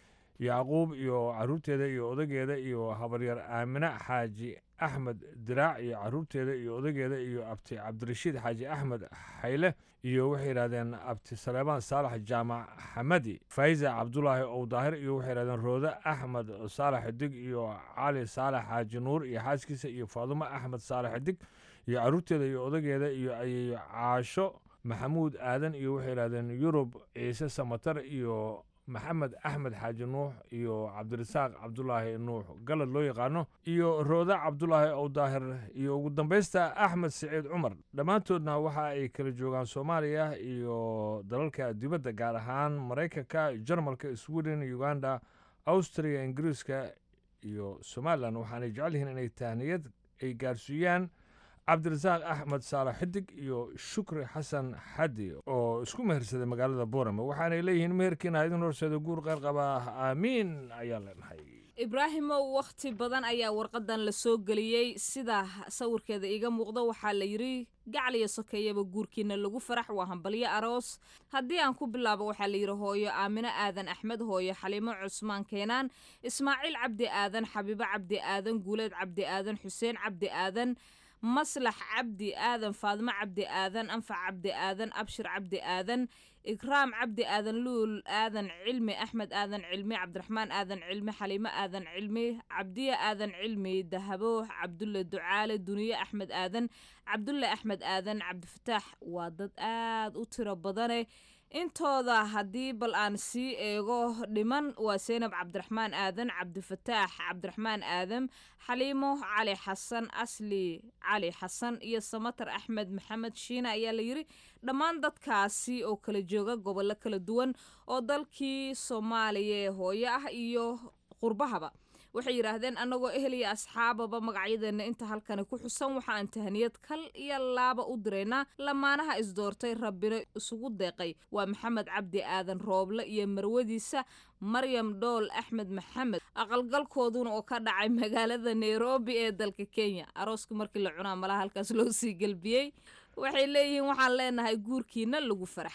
yacquub iyo caruurteeda iyo odageeda iyo habaryar aamine xaaji axmed diraac iyo caruurteeda iyo odageeda iyo abti cabdirashiid xaaji axmed xayle iyo waxay yidhahdeen abti saleebaan saalax jaamac xamadi faiza cabdulaahi ow daahir iyo waxay yidhahdeen roode axmed saalax xidig iyo cali saalax xaaji nuur iyo xaaskiisa iyo faadumo axmed saalax xidig iyo caruurteeda iyo odageeda iyo ayayo caasho maxamuud aadan iyo waxay yidhahdeen yurub ciise samatar iyo maxamed axmed xaaji nuux iyo cabdirasaaq cabdulaahi nuux galad loo yaqaano iyo rooda cabdulaahi ow daahir iyo ugu dambaysta axmed siciid cumar dhammaantoodna waxa ay kala joogaan soomaaliya iyo dalalka dibadda gaar ahaan maraykanka jarmalka sweden uganda austria ingiriiska iyo somalilan waxaanay jecel yihiin inay tahniyad ay gaarsiiyaan cabdirasaaq axmed saalax xidig iyo shukri xasan xadi oo isku mehersaday magaalada boorame waxaanay leeyihiin meherkiina idin horseeda guur qeyr qabaa aamiin ayaan leenahay ibraahimow wakhti badan ayaa warqadan la soo geliyey sida sawirkeeda iiga muuqdo waxaa la yidhi gacliyo sokeeyaba guurkiina lagu farax waa hambalyo aroos haddii aan ku bilaabo waxaa la yidhi hooyo aamino aadan axmed hooyo xaliimo cusmaan keenaan ismaaciil cabdi aadan xabiibo cabdi aadan guuleed cabdi aadan xuseen cabdi aadan maslax cabdi aadan faadimo cabdi aadan anfac cabdi aadan abshir cabdi aadan ikraam cabdi aadan luul aadan cilmi axmed aadan cilmi cabdiraxmaan aadan cilmi xaliimo aadan cilmi cabdiya aadan cilmi dahabo cabdulle ducaale duniye axmed aadan cabdulle axmed aadan cabdifataax waa dad aad u tiro badane intooda haddii bal aan sii eego dhiman waa seynab cabdiraxmaan aadan cabdifataax cabdiraxmaan aadam xaliimo cali xasan asli cali xasan iyo samatar axmed maxamed shiina ayaa la yidhi dhammaan dadkaasi oo kala jooga gobollo kala duwan oo dalkii soomaaliya ee hooyo ah iyo qurbahaba waxay yidhaahdeen annagoo ehel iyo asxaababa magacyadeenna inta halkani ku xusan waxaan tahaniyad kal iyo laaba u diraynaa lamaanaha isdoortay rabbina isugu deeqay waa maxamed cabdi aadan rooble iyo marwadiisa maryam dhool axmed maxamed aqalgalkooduna oo ka dhacay magaalada nairobi ee dalka kenya arooska markii la cunaa malaha halkaas loo sii gelbiyey waxay leeyihiin waxaan leenahay guurkiina lagu farax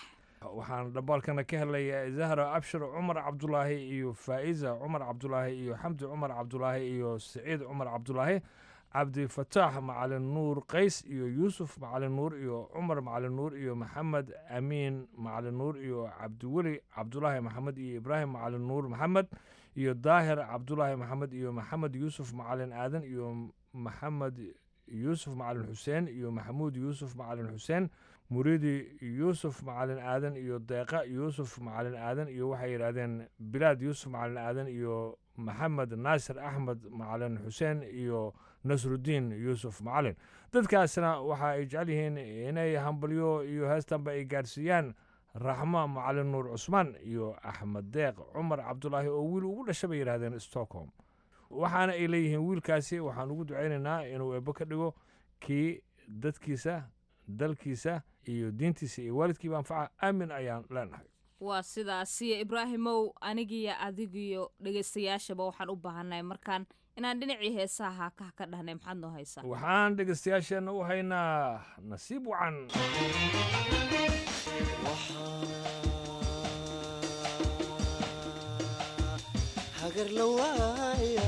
waxaan dhambaalkana ka helay zahra abshir cumar cabdulaahi iyo faa'iza cumar cabdulaahi iyo xamdi cumar cabdulaahi iyo siciid cumar cabdulaahi cabdifataax macalin nuur qays iyo yuusuf macalin nuur iyo cumar macalin nuur iyo maxamed amiin macalin nuur iyo cabdiweli cabdulaahi maxamed iyo ibraahim macalin nuur maxamed iyo daahir cabdulaahi maxamed iyo maxamed yuusuf macalin aadan iyo maxamed yuusuf macalin xuseen iyo maxamuud yuusuf macalin xuseen muriidi yuusuf macalin aadan iyo deeqa yuusuf macalin aadan iyo waxay yidhaahdeen bilaad yuusuf macalin aadan iyo maxamed naasir axmed macalin xuseen iyo nasrudiin yuusuf macalin dadkaasna waxa ay jecel yihiin inay hambalyo iyo heestanba ay gaadhsiiyaan raxmo macalin nuur cusmaan iyo axmed deeq cumar cabdulaahi oo wiil ugu dhasha bay yidhahdeen stockholm waxaana ay leeyihiin wiilkaasi waxaan ugu ducaynaynaa inuu eebbo ka dhigo kii dadkiisa dalkiisa iyo diintiisa iyo waalidkiiba anfaca aamin ayaan leenahay waa sidaasiyo ibraahimow anigiyo adigiyo dhegaystayaashaba waxaan u baahannahay markaan inaan dhinacii heesaha haakaha ka dhahnay maxaad noo haysaa waxaan dhegaystayaasheenna u haynaa nasiib wacan hagar la waaya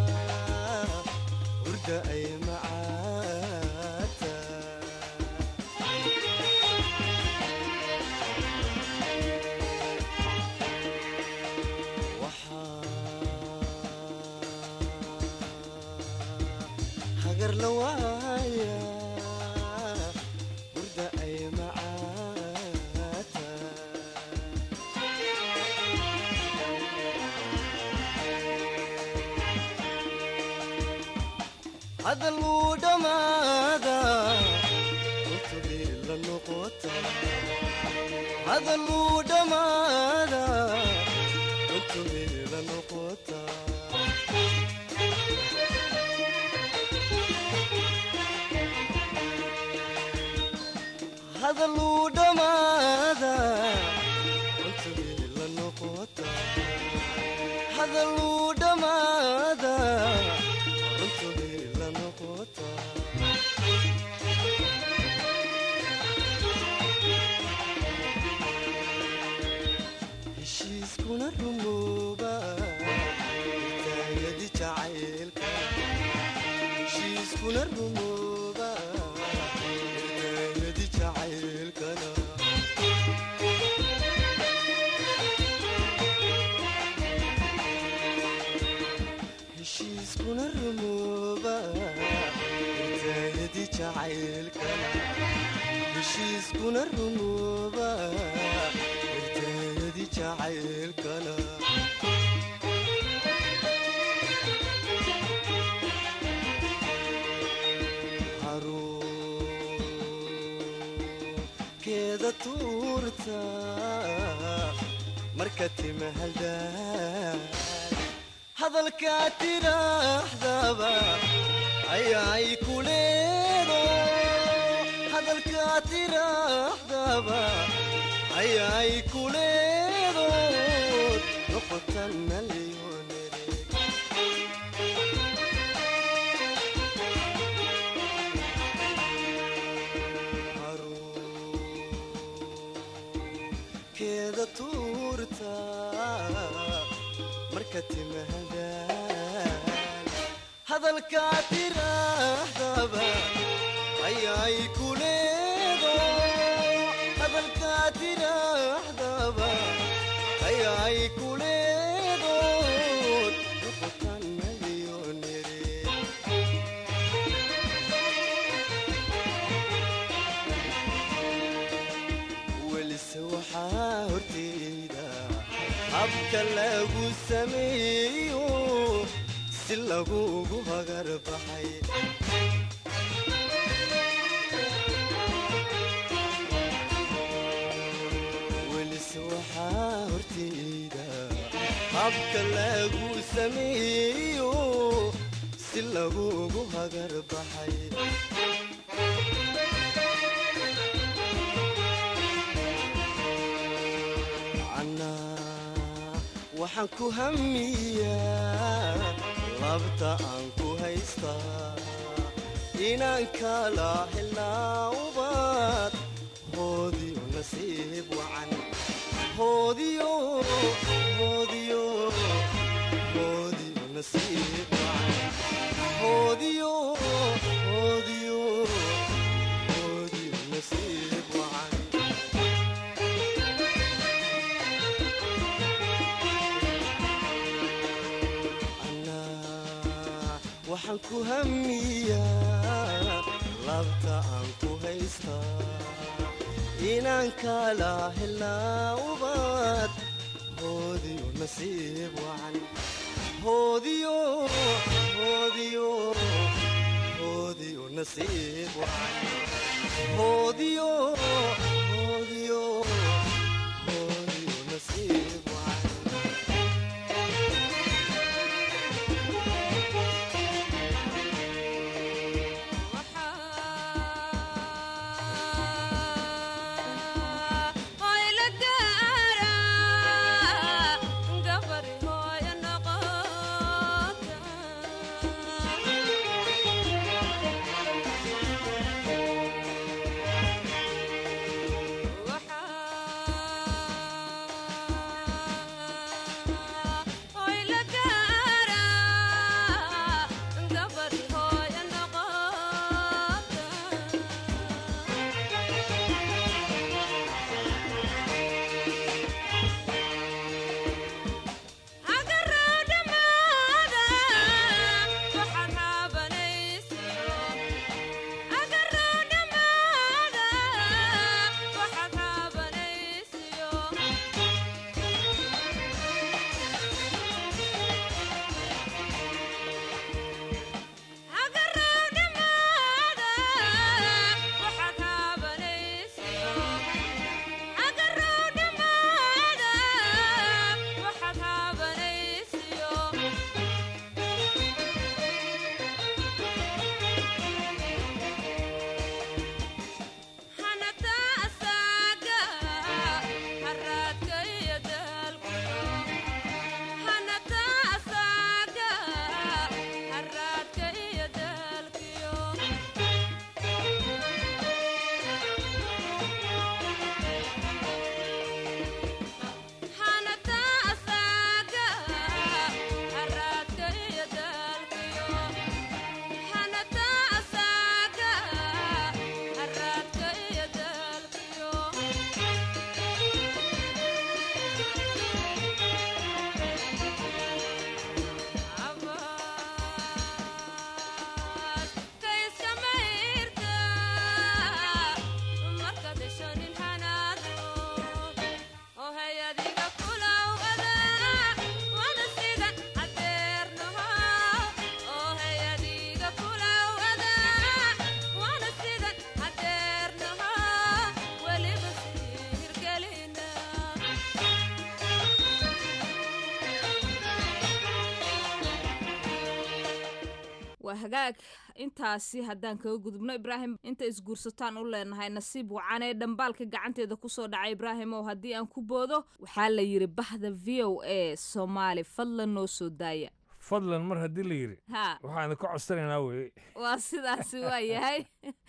urda ay macaata hagar la waaya urda ay macaata hadaluu dhammaada urtadii la noqota hadaluu dhammaada urtadii la noqota hadaluu dhammaada urtadii la noqota hadaluu dhammaada urtadii la noqota heshiiskuna rumooba taayadi jacaylka heshiiskuna rumooba taayadi jacaylkana heshiiskuna rumooba taayadi jacaylkana heshiiskuna rumooba taayadi jacaylkana haruunkeeda tuurta marka timahaldaan hadalkaa tidhaahdaba ayaay ku leedo hadalkaa tidhaahdaba ayaay ku leedo noqotana leyoonere keeda tuurta marka timahadaan hadalkaa tidhaahdaba ayaay ku leedo hadalkaa tidhaahdaba ayaay ku leedo noqotana leyoonere welise waxaa horteyda habka lagu sameeyo si lagugu hagar baxay welise waxaa horteyda habka lagu sameeyo si lagugu hagar baxay waxaan ku hamiyaa labta aan ku haystaa inaan kala helnaa ubad hoodiyo nasiib wacan hoodiyo hoodiyo hoodiyo nasiib wacan hoodiyo hoodiyo hoodiyo nasiib wacan Anaa waxaan ku hamiyaa labta aan ku haystaa inaan kala helnaa ubad hoodiyo nasiib wacan hoodiyo hoodiyo hoodiyo nasiib wacan hoodiyo hoodiyo hoodiyo nasiib wacan waa hagaag intaasi haddaan kaga gudubno ibraahim inta isguursataan u leenahay nasiib wacanee dhambaalka gacanteeda kusoo dhacay ibraahim oo haddii aan ku boodo waxaa la yidhi bahda v o a soomaali fadlan noo soo daaya fadlan mar haddii la yidhi ha waxaan idinka codsanaynaa weye waa sidaasi waa yahay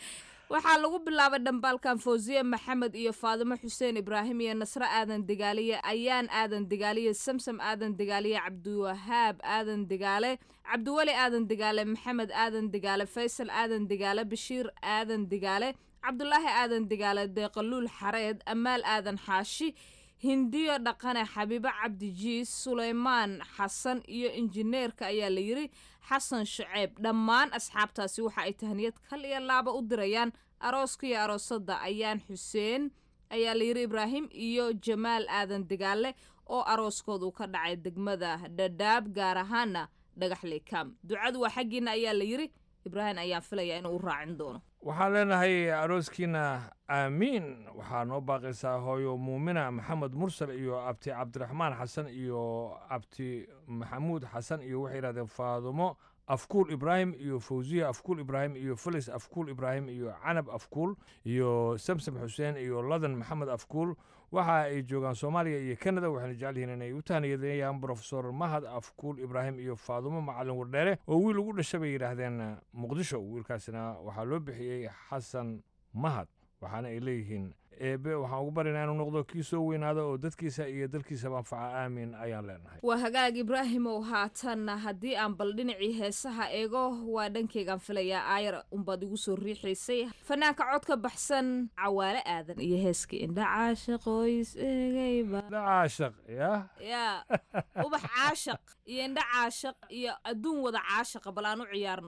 waxaa lagu bilaabay dhambaalkan fawsiye maxamed iyo faadimo xuseen ibraahim iyo nasre aadan degaaliye ayaan aadan degaaliye samsam aadan degaaliye cabdiwahaab aadan degaale cabdiweli aadan degaale maxamed aadan degaale faysal aadan degaale bashiir aadan degaale cabdulaahi aadan degaale deeqaluul xareed amaal aadan xaashi hindiyo dhaqane xabiibo cabdijiis suleymaan xasan iyo injineerka ayaa la yidhi xasan shaceeb dhammaan asxaabtaasi waxa ay tahniyad kal iyo laaba u dirayaan arooska iyo aroosadda ayaan xuseen ayaa la yidhi ibraahim iyo jamaal aadan degaale oo arooskoodu ka dhacay degmada dhadhaab gaar ahaana dhagaxley kam ducadu waa xaggiina ayaa la yidhi ibraahim ayaan filayaa inuu u raacin doono waxaan leenahay arooskiina aamiin waxaa noo baaqaysaa hooyo muumina maxamed mursal iyo abti cabdiraxmaan xasan iyo abti maxamuud xasan iyo waxay yidhahdeen faadumo afkuul ibraahim iyo fawziya afkuul ibraahim iyo felis afkuul ibraahim iyo canab afkuul iyo samsam xuseen iyo ladan maxamed afkuul waxa ay joogaan soomaaliya iyo canada waxayna jecel yihiin inay u tahniyadayaan brofesor mahad afkuul ibraahim iyo faadumo macalin wardheere oo wiil ugu dhasha bay yidhaahdeen muqdisho wiilkaasina waxaa loo bixiyey xasan mahad waxaana ay leeyihiin eebe waxaan ugu baryaynaa inuu noqdo kii soo weynaado oo dadkiisa iyo dalkiisaba anfaca aamin ayaan leenahay waa hagaag ibraahimow haatan haddii aan bal dhinacii heesaha eego waa dhankeygaan filayaa aayar unbaad igu soo riixaysay fanaanka cod ka baxsan cawaale aadan iyo heeskii indha caashaqoys eegayba caashaq ya yaa ubax caashaq iyo indha caashaq iyo adduun wada caashaqa bal aan u ciyaarno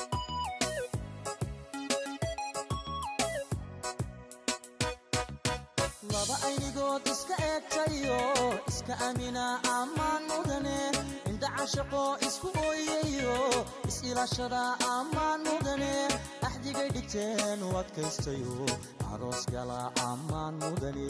laba aynigood iska eegtayo iska amina ammaan mudane indha cashaqo isku ooyayo is-ilaashada ammaan mudane axdigay dhigteen u adkaystayo aroos gala ammaan mudane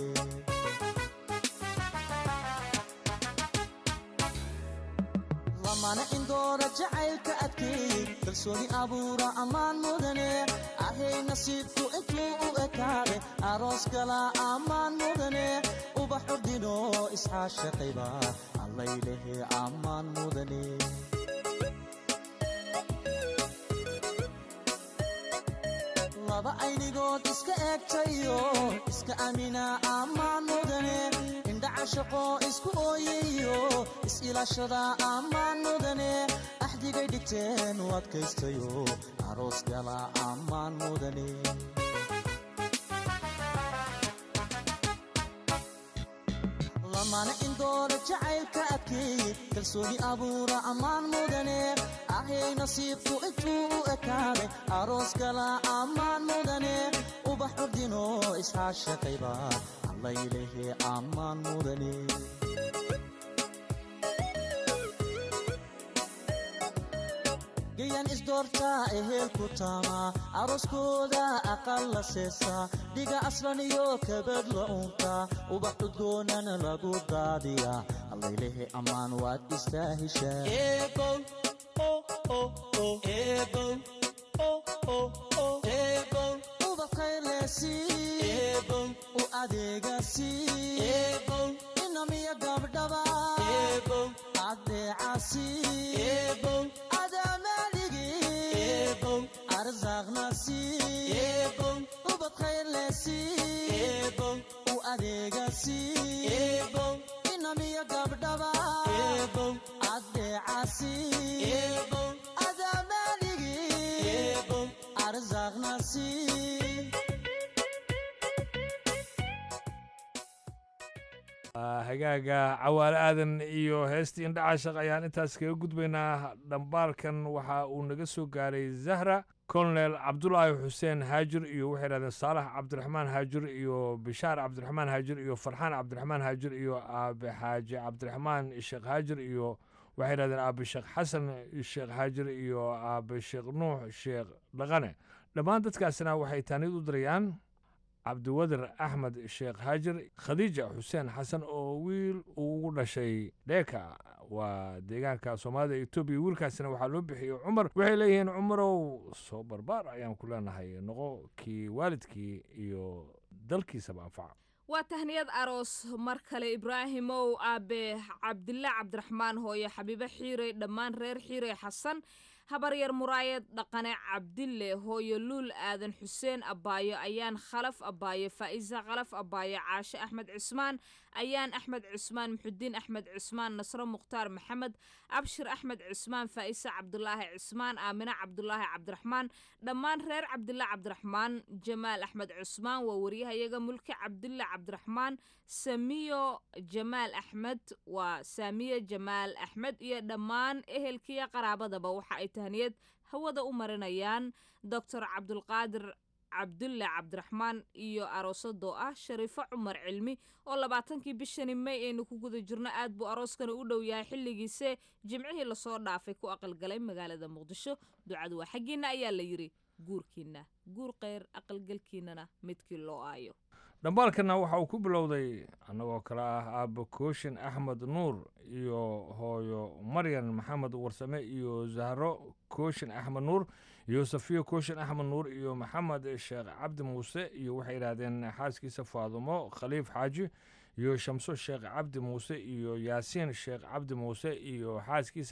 lamana indoora jacaylka adkeey kalsooni abuura ammaan mudane ahay nasiibku intuu u ekaade aroos gala ammaan mudane ubax urdino isxaashaqayba allaylehe ammaan mudane laba aynigood iska eegtayo iska amina ammaan mudane indha cashaqo isku ooyayo is-ilaashada ammaan mudane axdigay dhigteen u adkaystayo aroos gala ammaan mudane lamana indoora jacaylka adkeey kalsooni abuura ammaan mudane ahay nasiibku intuu u ekaade aroos gala ammaan mudane ubax urdino isxaashaqayba allaylehe ammaan mudane gayan isdoortaa eheel ku taama arooskooda aqal la seesaa dhiga aslan iyo kabad la uuntaa ubax cudgoonana lagu daadiyaa allaylehe ammaan waad istaa heshaa u adeegasi inamiya gabdhaba adeecasi arzaqnasi ubad khayrlesi u adeegasi inamiya gabdhaba adeecasi adamaaligi arzaqnasi hagaaga cawaale aadan iyo heestii indha caashaq ayaan intaas kaga gudbaynaa dhambaalkan waxa uu naga soo gaaray zahra kolonel cabdulaahi xuseen haajir iyo waxay dhahdeen saalax cabdiraxmaan haajir iyo bishaar cabdiraxmaan haajir iyo farxaan cabdiraxmaan haajir iyo aabe xaaji cabdiraxmaan sheekh haajir iyo waxay dhahdeen aabe sheekh xasan sheekh haajir iyo aabe sheekh nuux sheekh dhaqane dhammaan dadkaasina waxay taanid u dirayaan cabdiwadir axmed sheekh haajir khadiija xuseen xasan oo wiil uu ugu dhashay dheeka waa deegaanka soomaalida etoobiya wiilkaasina waxaa loo bixiyey cumar waxay leeyihiin cumarow soo barbaar ayaan ku leenahay noqo kii waalidkii iyo dalkiisaba anfaca waa tahniyad aroos mar kale ibraahimow aabe cabdilla cabdiraxmaan hooye xabiibe xiirey dhammaan reer xiirey xasan habaryar muraayad dhaqane cabdille hooyo luul aadan xuseen abbaayo ayaan khalaf abbaayo faa'iisa khalaf abbaayo caashe axmed cismaan ayaan axmed cismaan muxudiin axmed cismaan nasro mukhtaar maxamed abshir axmed cismaan faa'isa cabdulaahi cismaan aamine cabdulaahi cabdiraxmaan dhammaan reer cabdille cabdiraxmaan jamaal axmed cismaan waa waryahayaga mulki cabdille cabdiraxmaan samiyo jamaal axmed waa saamiye jamaal axmed iyo dhammaan ehelkiiyo qaraabadaba waxa ay tahniyad hawada u marinayaan doctor cabdulqaadir cabdulle cabdiraxmaan iyo aroosadoo ah shariifo cumar cilmi oo labaatankii bishani may aynu ku guda jirno aad buu arooskani u dhow yahay xilligiise jimcihii lasoo dhaafay ku aqalgalay magaalada muqdisho ducadu waa xaggiinna ayaa la yidhi guurkiinna guur kheyr aqalgalkiinnana midkii loo aayo dhambaalkana waxa uu ku bilowday annagoo kale ah aabbo kooshin axmed nuur iyo hooyo maryan maxamed warsame iyo zahro kooshin axmed nuur iyo safiyo kooshin axmed nuur iyo maxamed sheekh cabdi muuse iyo waxay yidhaahdeen xaaskiisa faadumo khaliif xaaji iyo shamso sheekh cabdi muuse iyo yaasiin sheekh cabdi muuse iyo xaaskiisa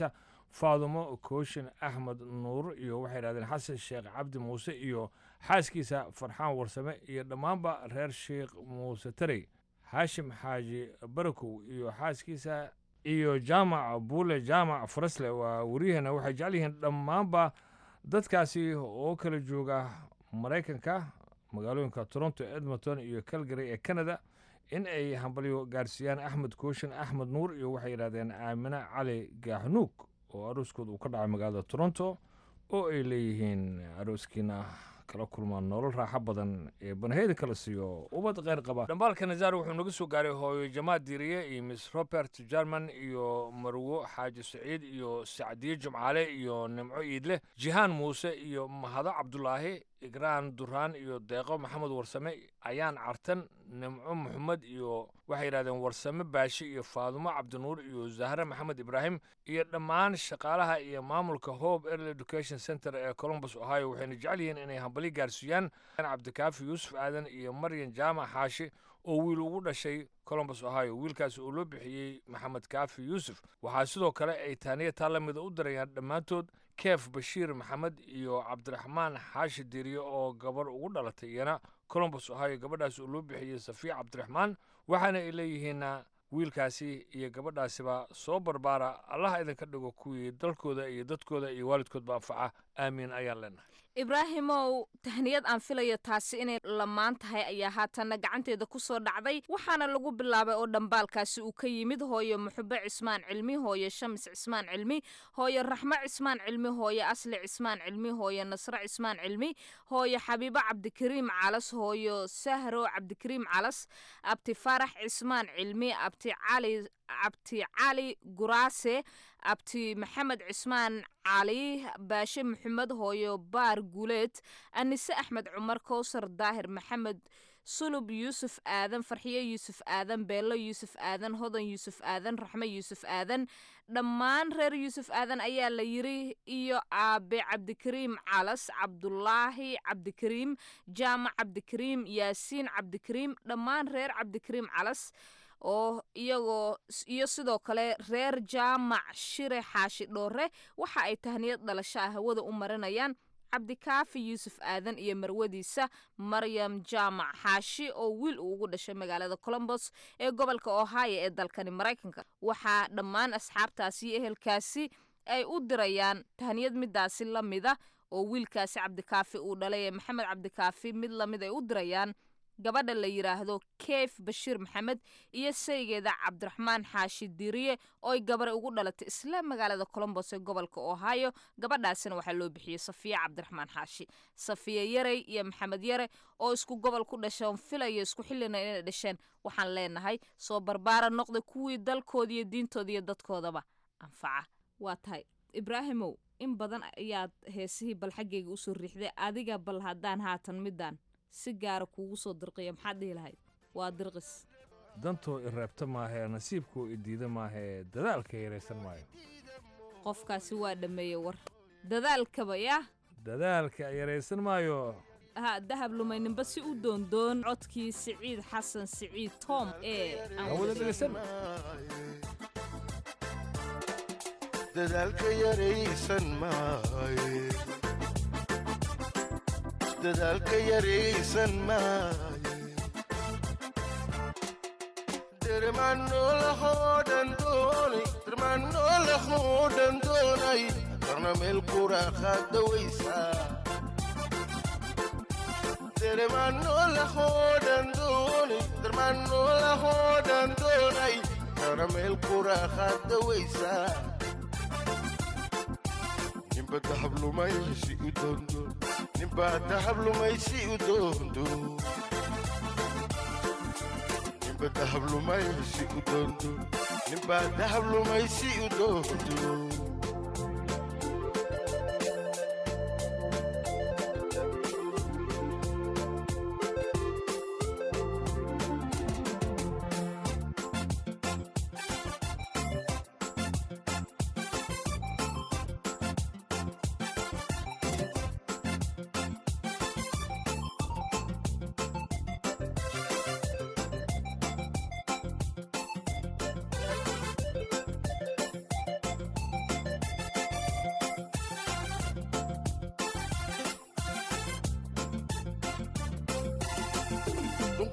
faadumo kooshin axmed nuur iyo waxay yidhahdeen xasan sheekh cabdi muuse iyo xaaskiisa farxaan warsame iyo dhammaanba reer sheekh muuse tarey xaashim xaaji barakow iyo xaaskiisa iyo jaamac buule jaamac farasle waa wariyahana waxay jecel yihiin dhammaanba dadkaasi oo kala jooga maraykanka magaalooyinka toronto edmonton iyo calgary ee canada in ay hambalyo gaarsiiyaan axmed kooshin axmed nuur iyo waxay yidhahdeen aamine cali gaaxnuug oo arooskooda uu ka dhacay magaalada toronto oo ay leeyihiin arooskiina kala kulmaan nolol raaxo badan ee banaheyda kala siiyo ubad kheyr qaba dhambaalka nazaar wuxuu naga soo gaaray hooyo jamaad diiriye iyo miss robert jarman iyo marwo xaaji saciid iyo sacdiye jumcaale iyo nimco iidle jihaan muuse iyo mahado cabdulaahi igraan duraan iyo deeqo maxamed warsame ayaan cartan nimco maxamed iyo waxay yidhahdeen warsame baashi iyo faadumo cabdinuur iyo zahre maxamed ibraahim iyo dhammaan shaqaalaha iyo maamulka hope early education center ee columbus ohio waxayna jecel yihiin inay hambali gaarsiiyaan cabdikaafi yuusuf aadan iyo maryan jaamac xaashi oo wiil ugu dhashay columbus ohio wiilkaasi oo loo bixiyey maxamed kaafi yuusuf waxaa sidoo kale ay taaniya taa la mida u dirayaan dhammaantood keef bashiir maxamed iyo cabdiraxmaan xaashi diiriye oo gabar ugu dhalatay iyana columbus ohio gabadhaasi oo loo bixiyey safiya cabdiraxmaan waxaana ay leeyihiin wiilkaasi iyo gabadhaasiba soo barbaara allaha idinka dhigo kuwii dalkooda iyo dadkooda iyo waalidkoodba anfaca aamiin ayaan leenahay ibraahimow tahniyad aan filayo taasi inay lamaan tahay ayaa haatanna gacanteeda ku soo dhacday waxaana lagu bilaabay oo dhambaalkaasi uu ka yimid hooyo muxube cismaan cilmi hooyo shams cismaan cilmi hooyo raxmo cismaan cilmi hooyo asli cismaan cilmi hooyo nasre cismaan cilmi hooyo xabiibo cabdikariim calas hooyo sahro cabdikariim calas abti farax cismaan cilmi abti cali abti cali guraase abti maxamed cismaan cali baashe maxamed hooyo baar guuleed anise axmed cumar kowsar daahir maxamed sulub yuusuf aadan farxiyo yuusuf aadan beello yuusuf aadan hodan yuusuf aadan raxme yuusuf aadan dhammaan reer yuusuf aadan ayaa la yiri iyo aabe cabdikariim calas cabdulaahi cabdikariim jaamac cabdikariim yaasiin cabdikariim dhammaan reer cabdikariim calas oo iyagoo iyo sidoo kale reer jaamac shire xaashi dhoore waxa ay tahniyad dhalasho ah hawada u marinayaan cabdikaafi yuusuf aadan iyo marwadiisa maryam jaamac xaashi oo wiil uu ugu dhashay magaalada colombos ee gobolka ohio ee dalkani maraykanka waxaa dhammaan asxaabtaasi iyo ehelkaasi ay u dirayaan tahniyad midaasi la mida oo wiilkaasi cabdikaafi uu dhalay ee maxamed cabdikaafi mid lamid ay u dirayaan gabadha la yidhaahdo keef bashiir maxamed iyo saygeeda cabdiraxmaan xaashi diiriye ooy gabare ugu dhalatay isla magaalada colombos ee gobolka ohio gabadhaasina waxaa loo bixiyey safiya cabdiraxmaan xaashi safiya yarey iyo maxamed yare oo isku gobol ku dhasheen filaya isku xillina inay dhasheen waxaan leenahay soo barbaara noqda kuwii dalkooda iyo diintooda iyo dadkoodaba anfaca waa tahay ibraahimow in badan ayaad heesihii bal xaggayga usoo riixday adiga bal haddaan haatan midaan si gaara kuugu soo dirqiya maxaad dhihi lahayd waa dirqis dantoo i reebta maahee nasiibkoo i diida maahee dadaalka yaraysan maayo qofkaasi waa dhammeeye war dadaalkaba yah dadaalka yaraysan maayo ha dahab lumayninba si u doondoon codkii siciid xasan siciid tom ee hawada dhegaysan dadaalka yaraysan maaye dadaalka yaraysan maaye dermanolahoo dhan doonay dermanolahoo dhan doonay qarna meel quraaqaada waysaa dermanolahoo dhan doonay dermanolahoo dhan doonay qarna meel quraaqaada waysaa nimba dahablumaysi u doondo nimba dahablumaysi u doondo nimba dahablumaysi u doondo nimba dahablumaysi u doondo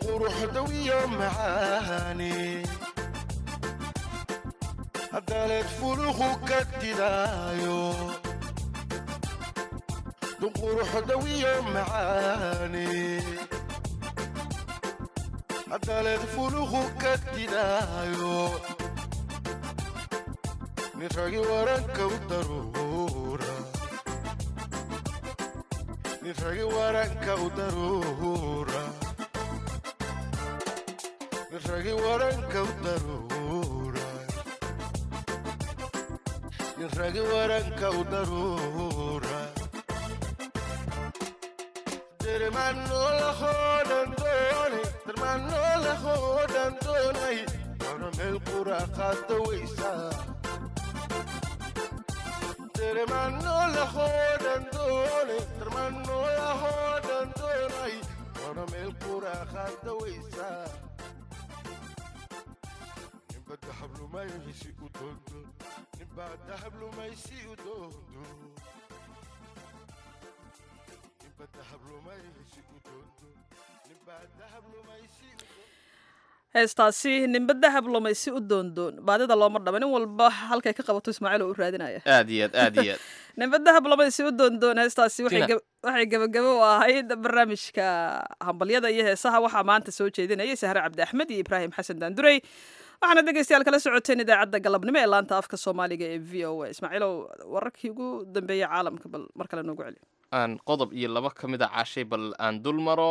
quruxdawiyo macaani haddaleed fuluhu ka didaayo quruxdawiyo macaani haddaleed fuluhu ka didaayo nin ragi waranka u daruura nin ragi waranka u daruura nin ragi waranka u daruura nin ragi waranka u daruura dermanolahoodhan doonay dermanolahoodhan doonay doona meel qura qaada weysaa dermanolahoodhan doonay dermanolahoodhan doonay doona meel qura qaada weysaa ninba dahablumaysi u doondo ninbaa dahablumaysi u doondo ninba dahablumaysi u doondo ninbaa dahablumaysi u doondo heestaasi nimba dahab lumaysi u doondoon baadida looma dhaba nin walba halkay ka qabato ismaaciil oo u raadinaya aad iyo aad aad iyo aad nimba dahab lumaysi u doondoon heestaasi waxay Tina. gab- waxay gabagabo u ahayd barnaamijka hambalyada iyo heesaha waxaa maanta soo jeedinayay sahre cabdi axmed iyo ibraahim xasan daandurey waxaana dhegeystayaal kala socoteen idaacadda galabnimo ee laanta afka soomaaliga ee v o a ismaaciilow wararkii ugu dambeeyey caalamka bal mar kale noogu celi aan qodob iyo laba ka mid a cashay bal aan dul maro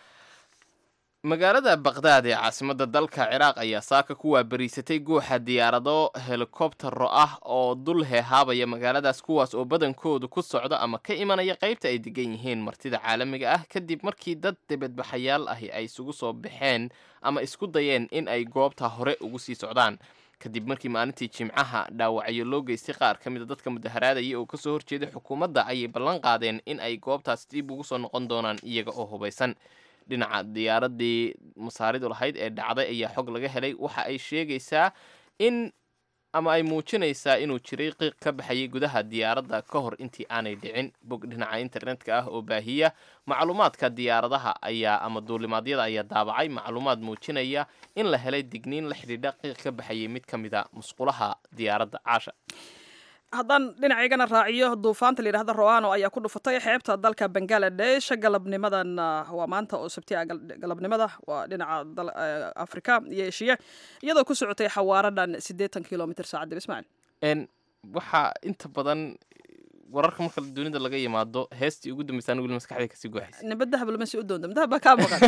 magaalada baqdaad ee caasimadda dalka ciraaq ayaa saaka ku waabariisatay guuxa diyaarado helikobtero ah oo dul heehaabaya magaaladaas kuwaas oo badankoodu ku socda ama ka imanaya qaybta ay degan yihiin martida caalamiga ah kadib markii dad debadbaxayaal ahi ay isugu soo baxeen ama isku dayeen in ay goobta hore ugu sii socdaan kadib markii maalintii jimcaha dhaawacyo loo geystay qaar ka mid a dadka mudaharaadaya oo kasoo horjeeday xukuumadda ayay ballan qaadeen in ay goobtaas dib ugu soo noqon doonaan iyaga oo hubaysan dhinaca diyaaradii masaaridu lahayd ee dhacday ayaa xog laga helay waxa ay sheegaysaa in ama ay muujinaysaa inuu jiray qiiq ka baxayay gudaha diyaaradda ka hor intii aanay dhicin bog dhinaca internetka ah oo baahiya macluumaadka diyaaradaha ayaa ama duulimaadyada ayaa daabacay macluumaad muujinaya in la helay digniin la xidhiidha qiiq ka baxayay mid ka mid a musqulaha diyaaradda caasha haddaan dhinacaygana raaciyo duufaanta layidhahda roano ayaa ku dhufatay xeebta dalka bangaladesh galabnimadan ah, waa maanta oo sabti ah gal- galabnimada waa dhinaca dal- eh, afrika iyo eshiya iyadoo ku socotay xawaaro dhan siddeetan kilomitr saacadib ismaaciil n waxaa inta badan wararka marka dunida laga yimaado heestii ugu dambeysaan weli maskaxda kasii guuxaysa nimba dahab lama sii u doonto dahab baa kaa maqan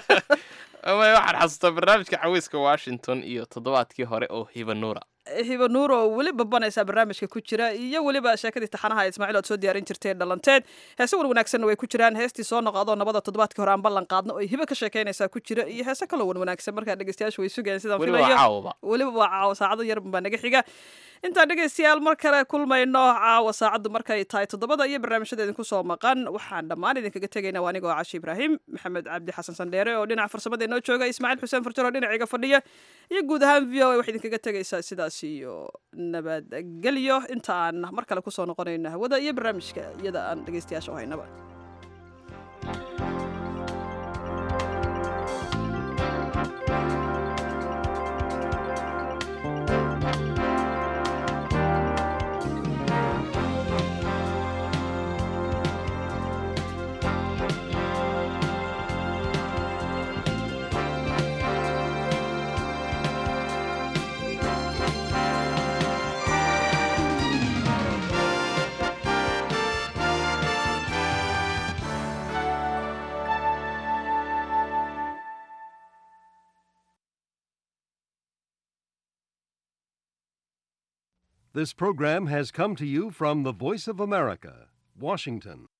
ama waxaan xasuustaa barnaamijka caweyska washington iyo toddobaadkii hore oo hiba nuura hiba nuur oo weli babanaysa barnaamijka ku jira iyo weliba sheekadii taxanaha ismaaciil ood soo diyaarin jirteen dhalanteed heese wan wanaagsanna way ku jiraan heestii soo noqodoo nabada toddobaadkii hore aan ballan qaadno oo hiba ka sheekeynaysaa ku jira iyo heese kaloo wan wanaagsan markaa dhegeystayaashu way sugayaan sidaan Weliba waa filayo caawaba. weliba waa caawa saacado yar baa naga xiga intaan dhegeystayaal mar kale kulmayno caawa saacaddu markay tahay toddobada iyo barnaamijyada idinku soo maqan waxaan dhammaan idinkaga tegaynaa waa anigoo cashi ibraahim maxamed cabdi xasan sandheere oo dhinaca farsamada inoo jooga ismaaciil xuseen farjar oo dhinaciga fadhiya iyo guud ahaan v o a waxay idinkaga tegaysaa sidaas iyo nabadgelyo inta aan mar kale kusoo noqonayno hawada iyo barnaamijka iyada aan dhegeystayaasha u haynaba This program has come to you from the Voice of America, Washington.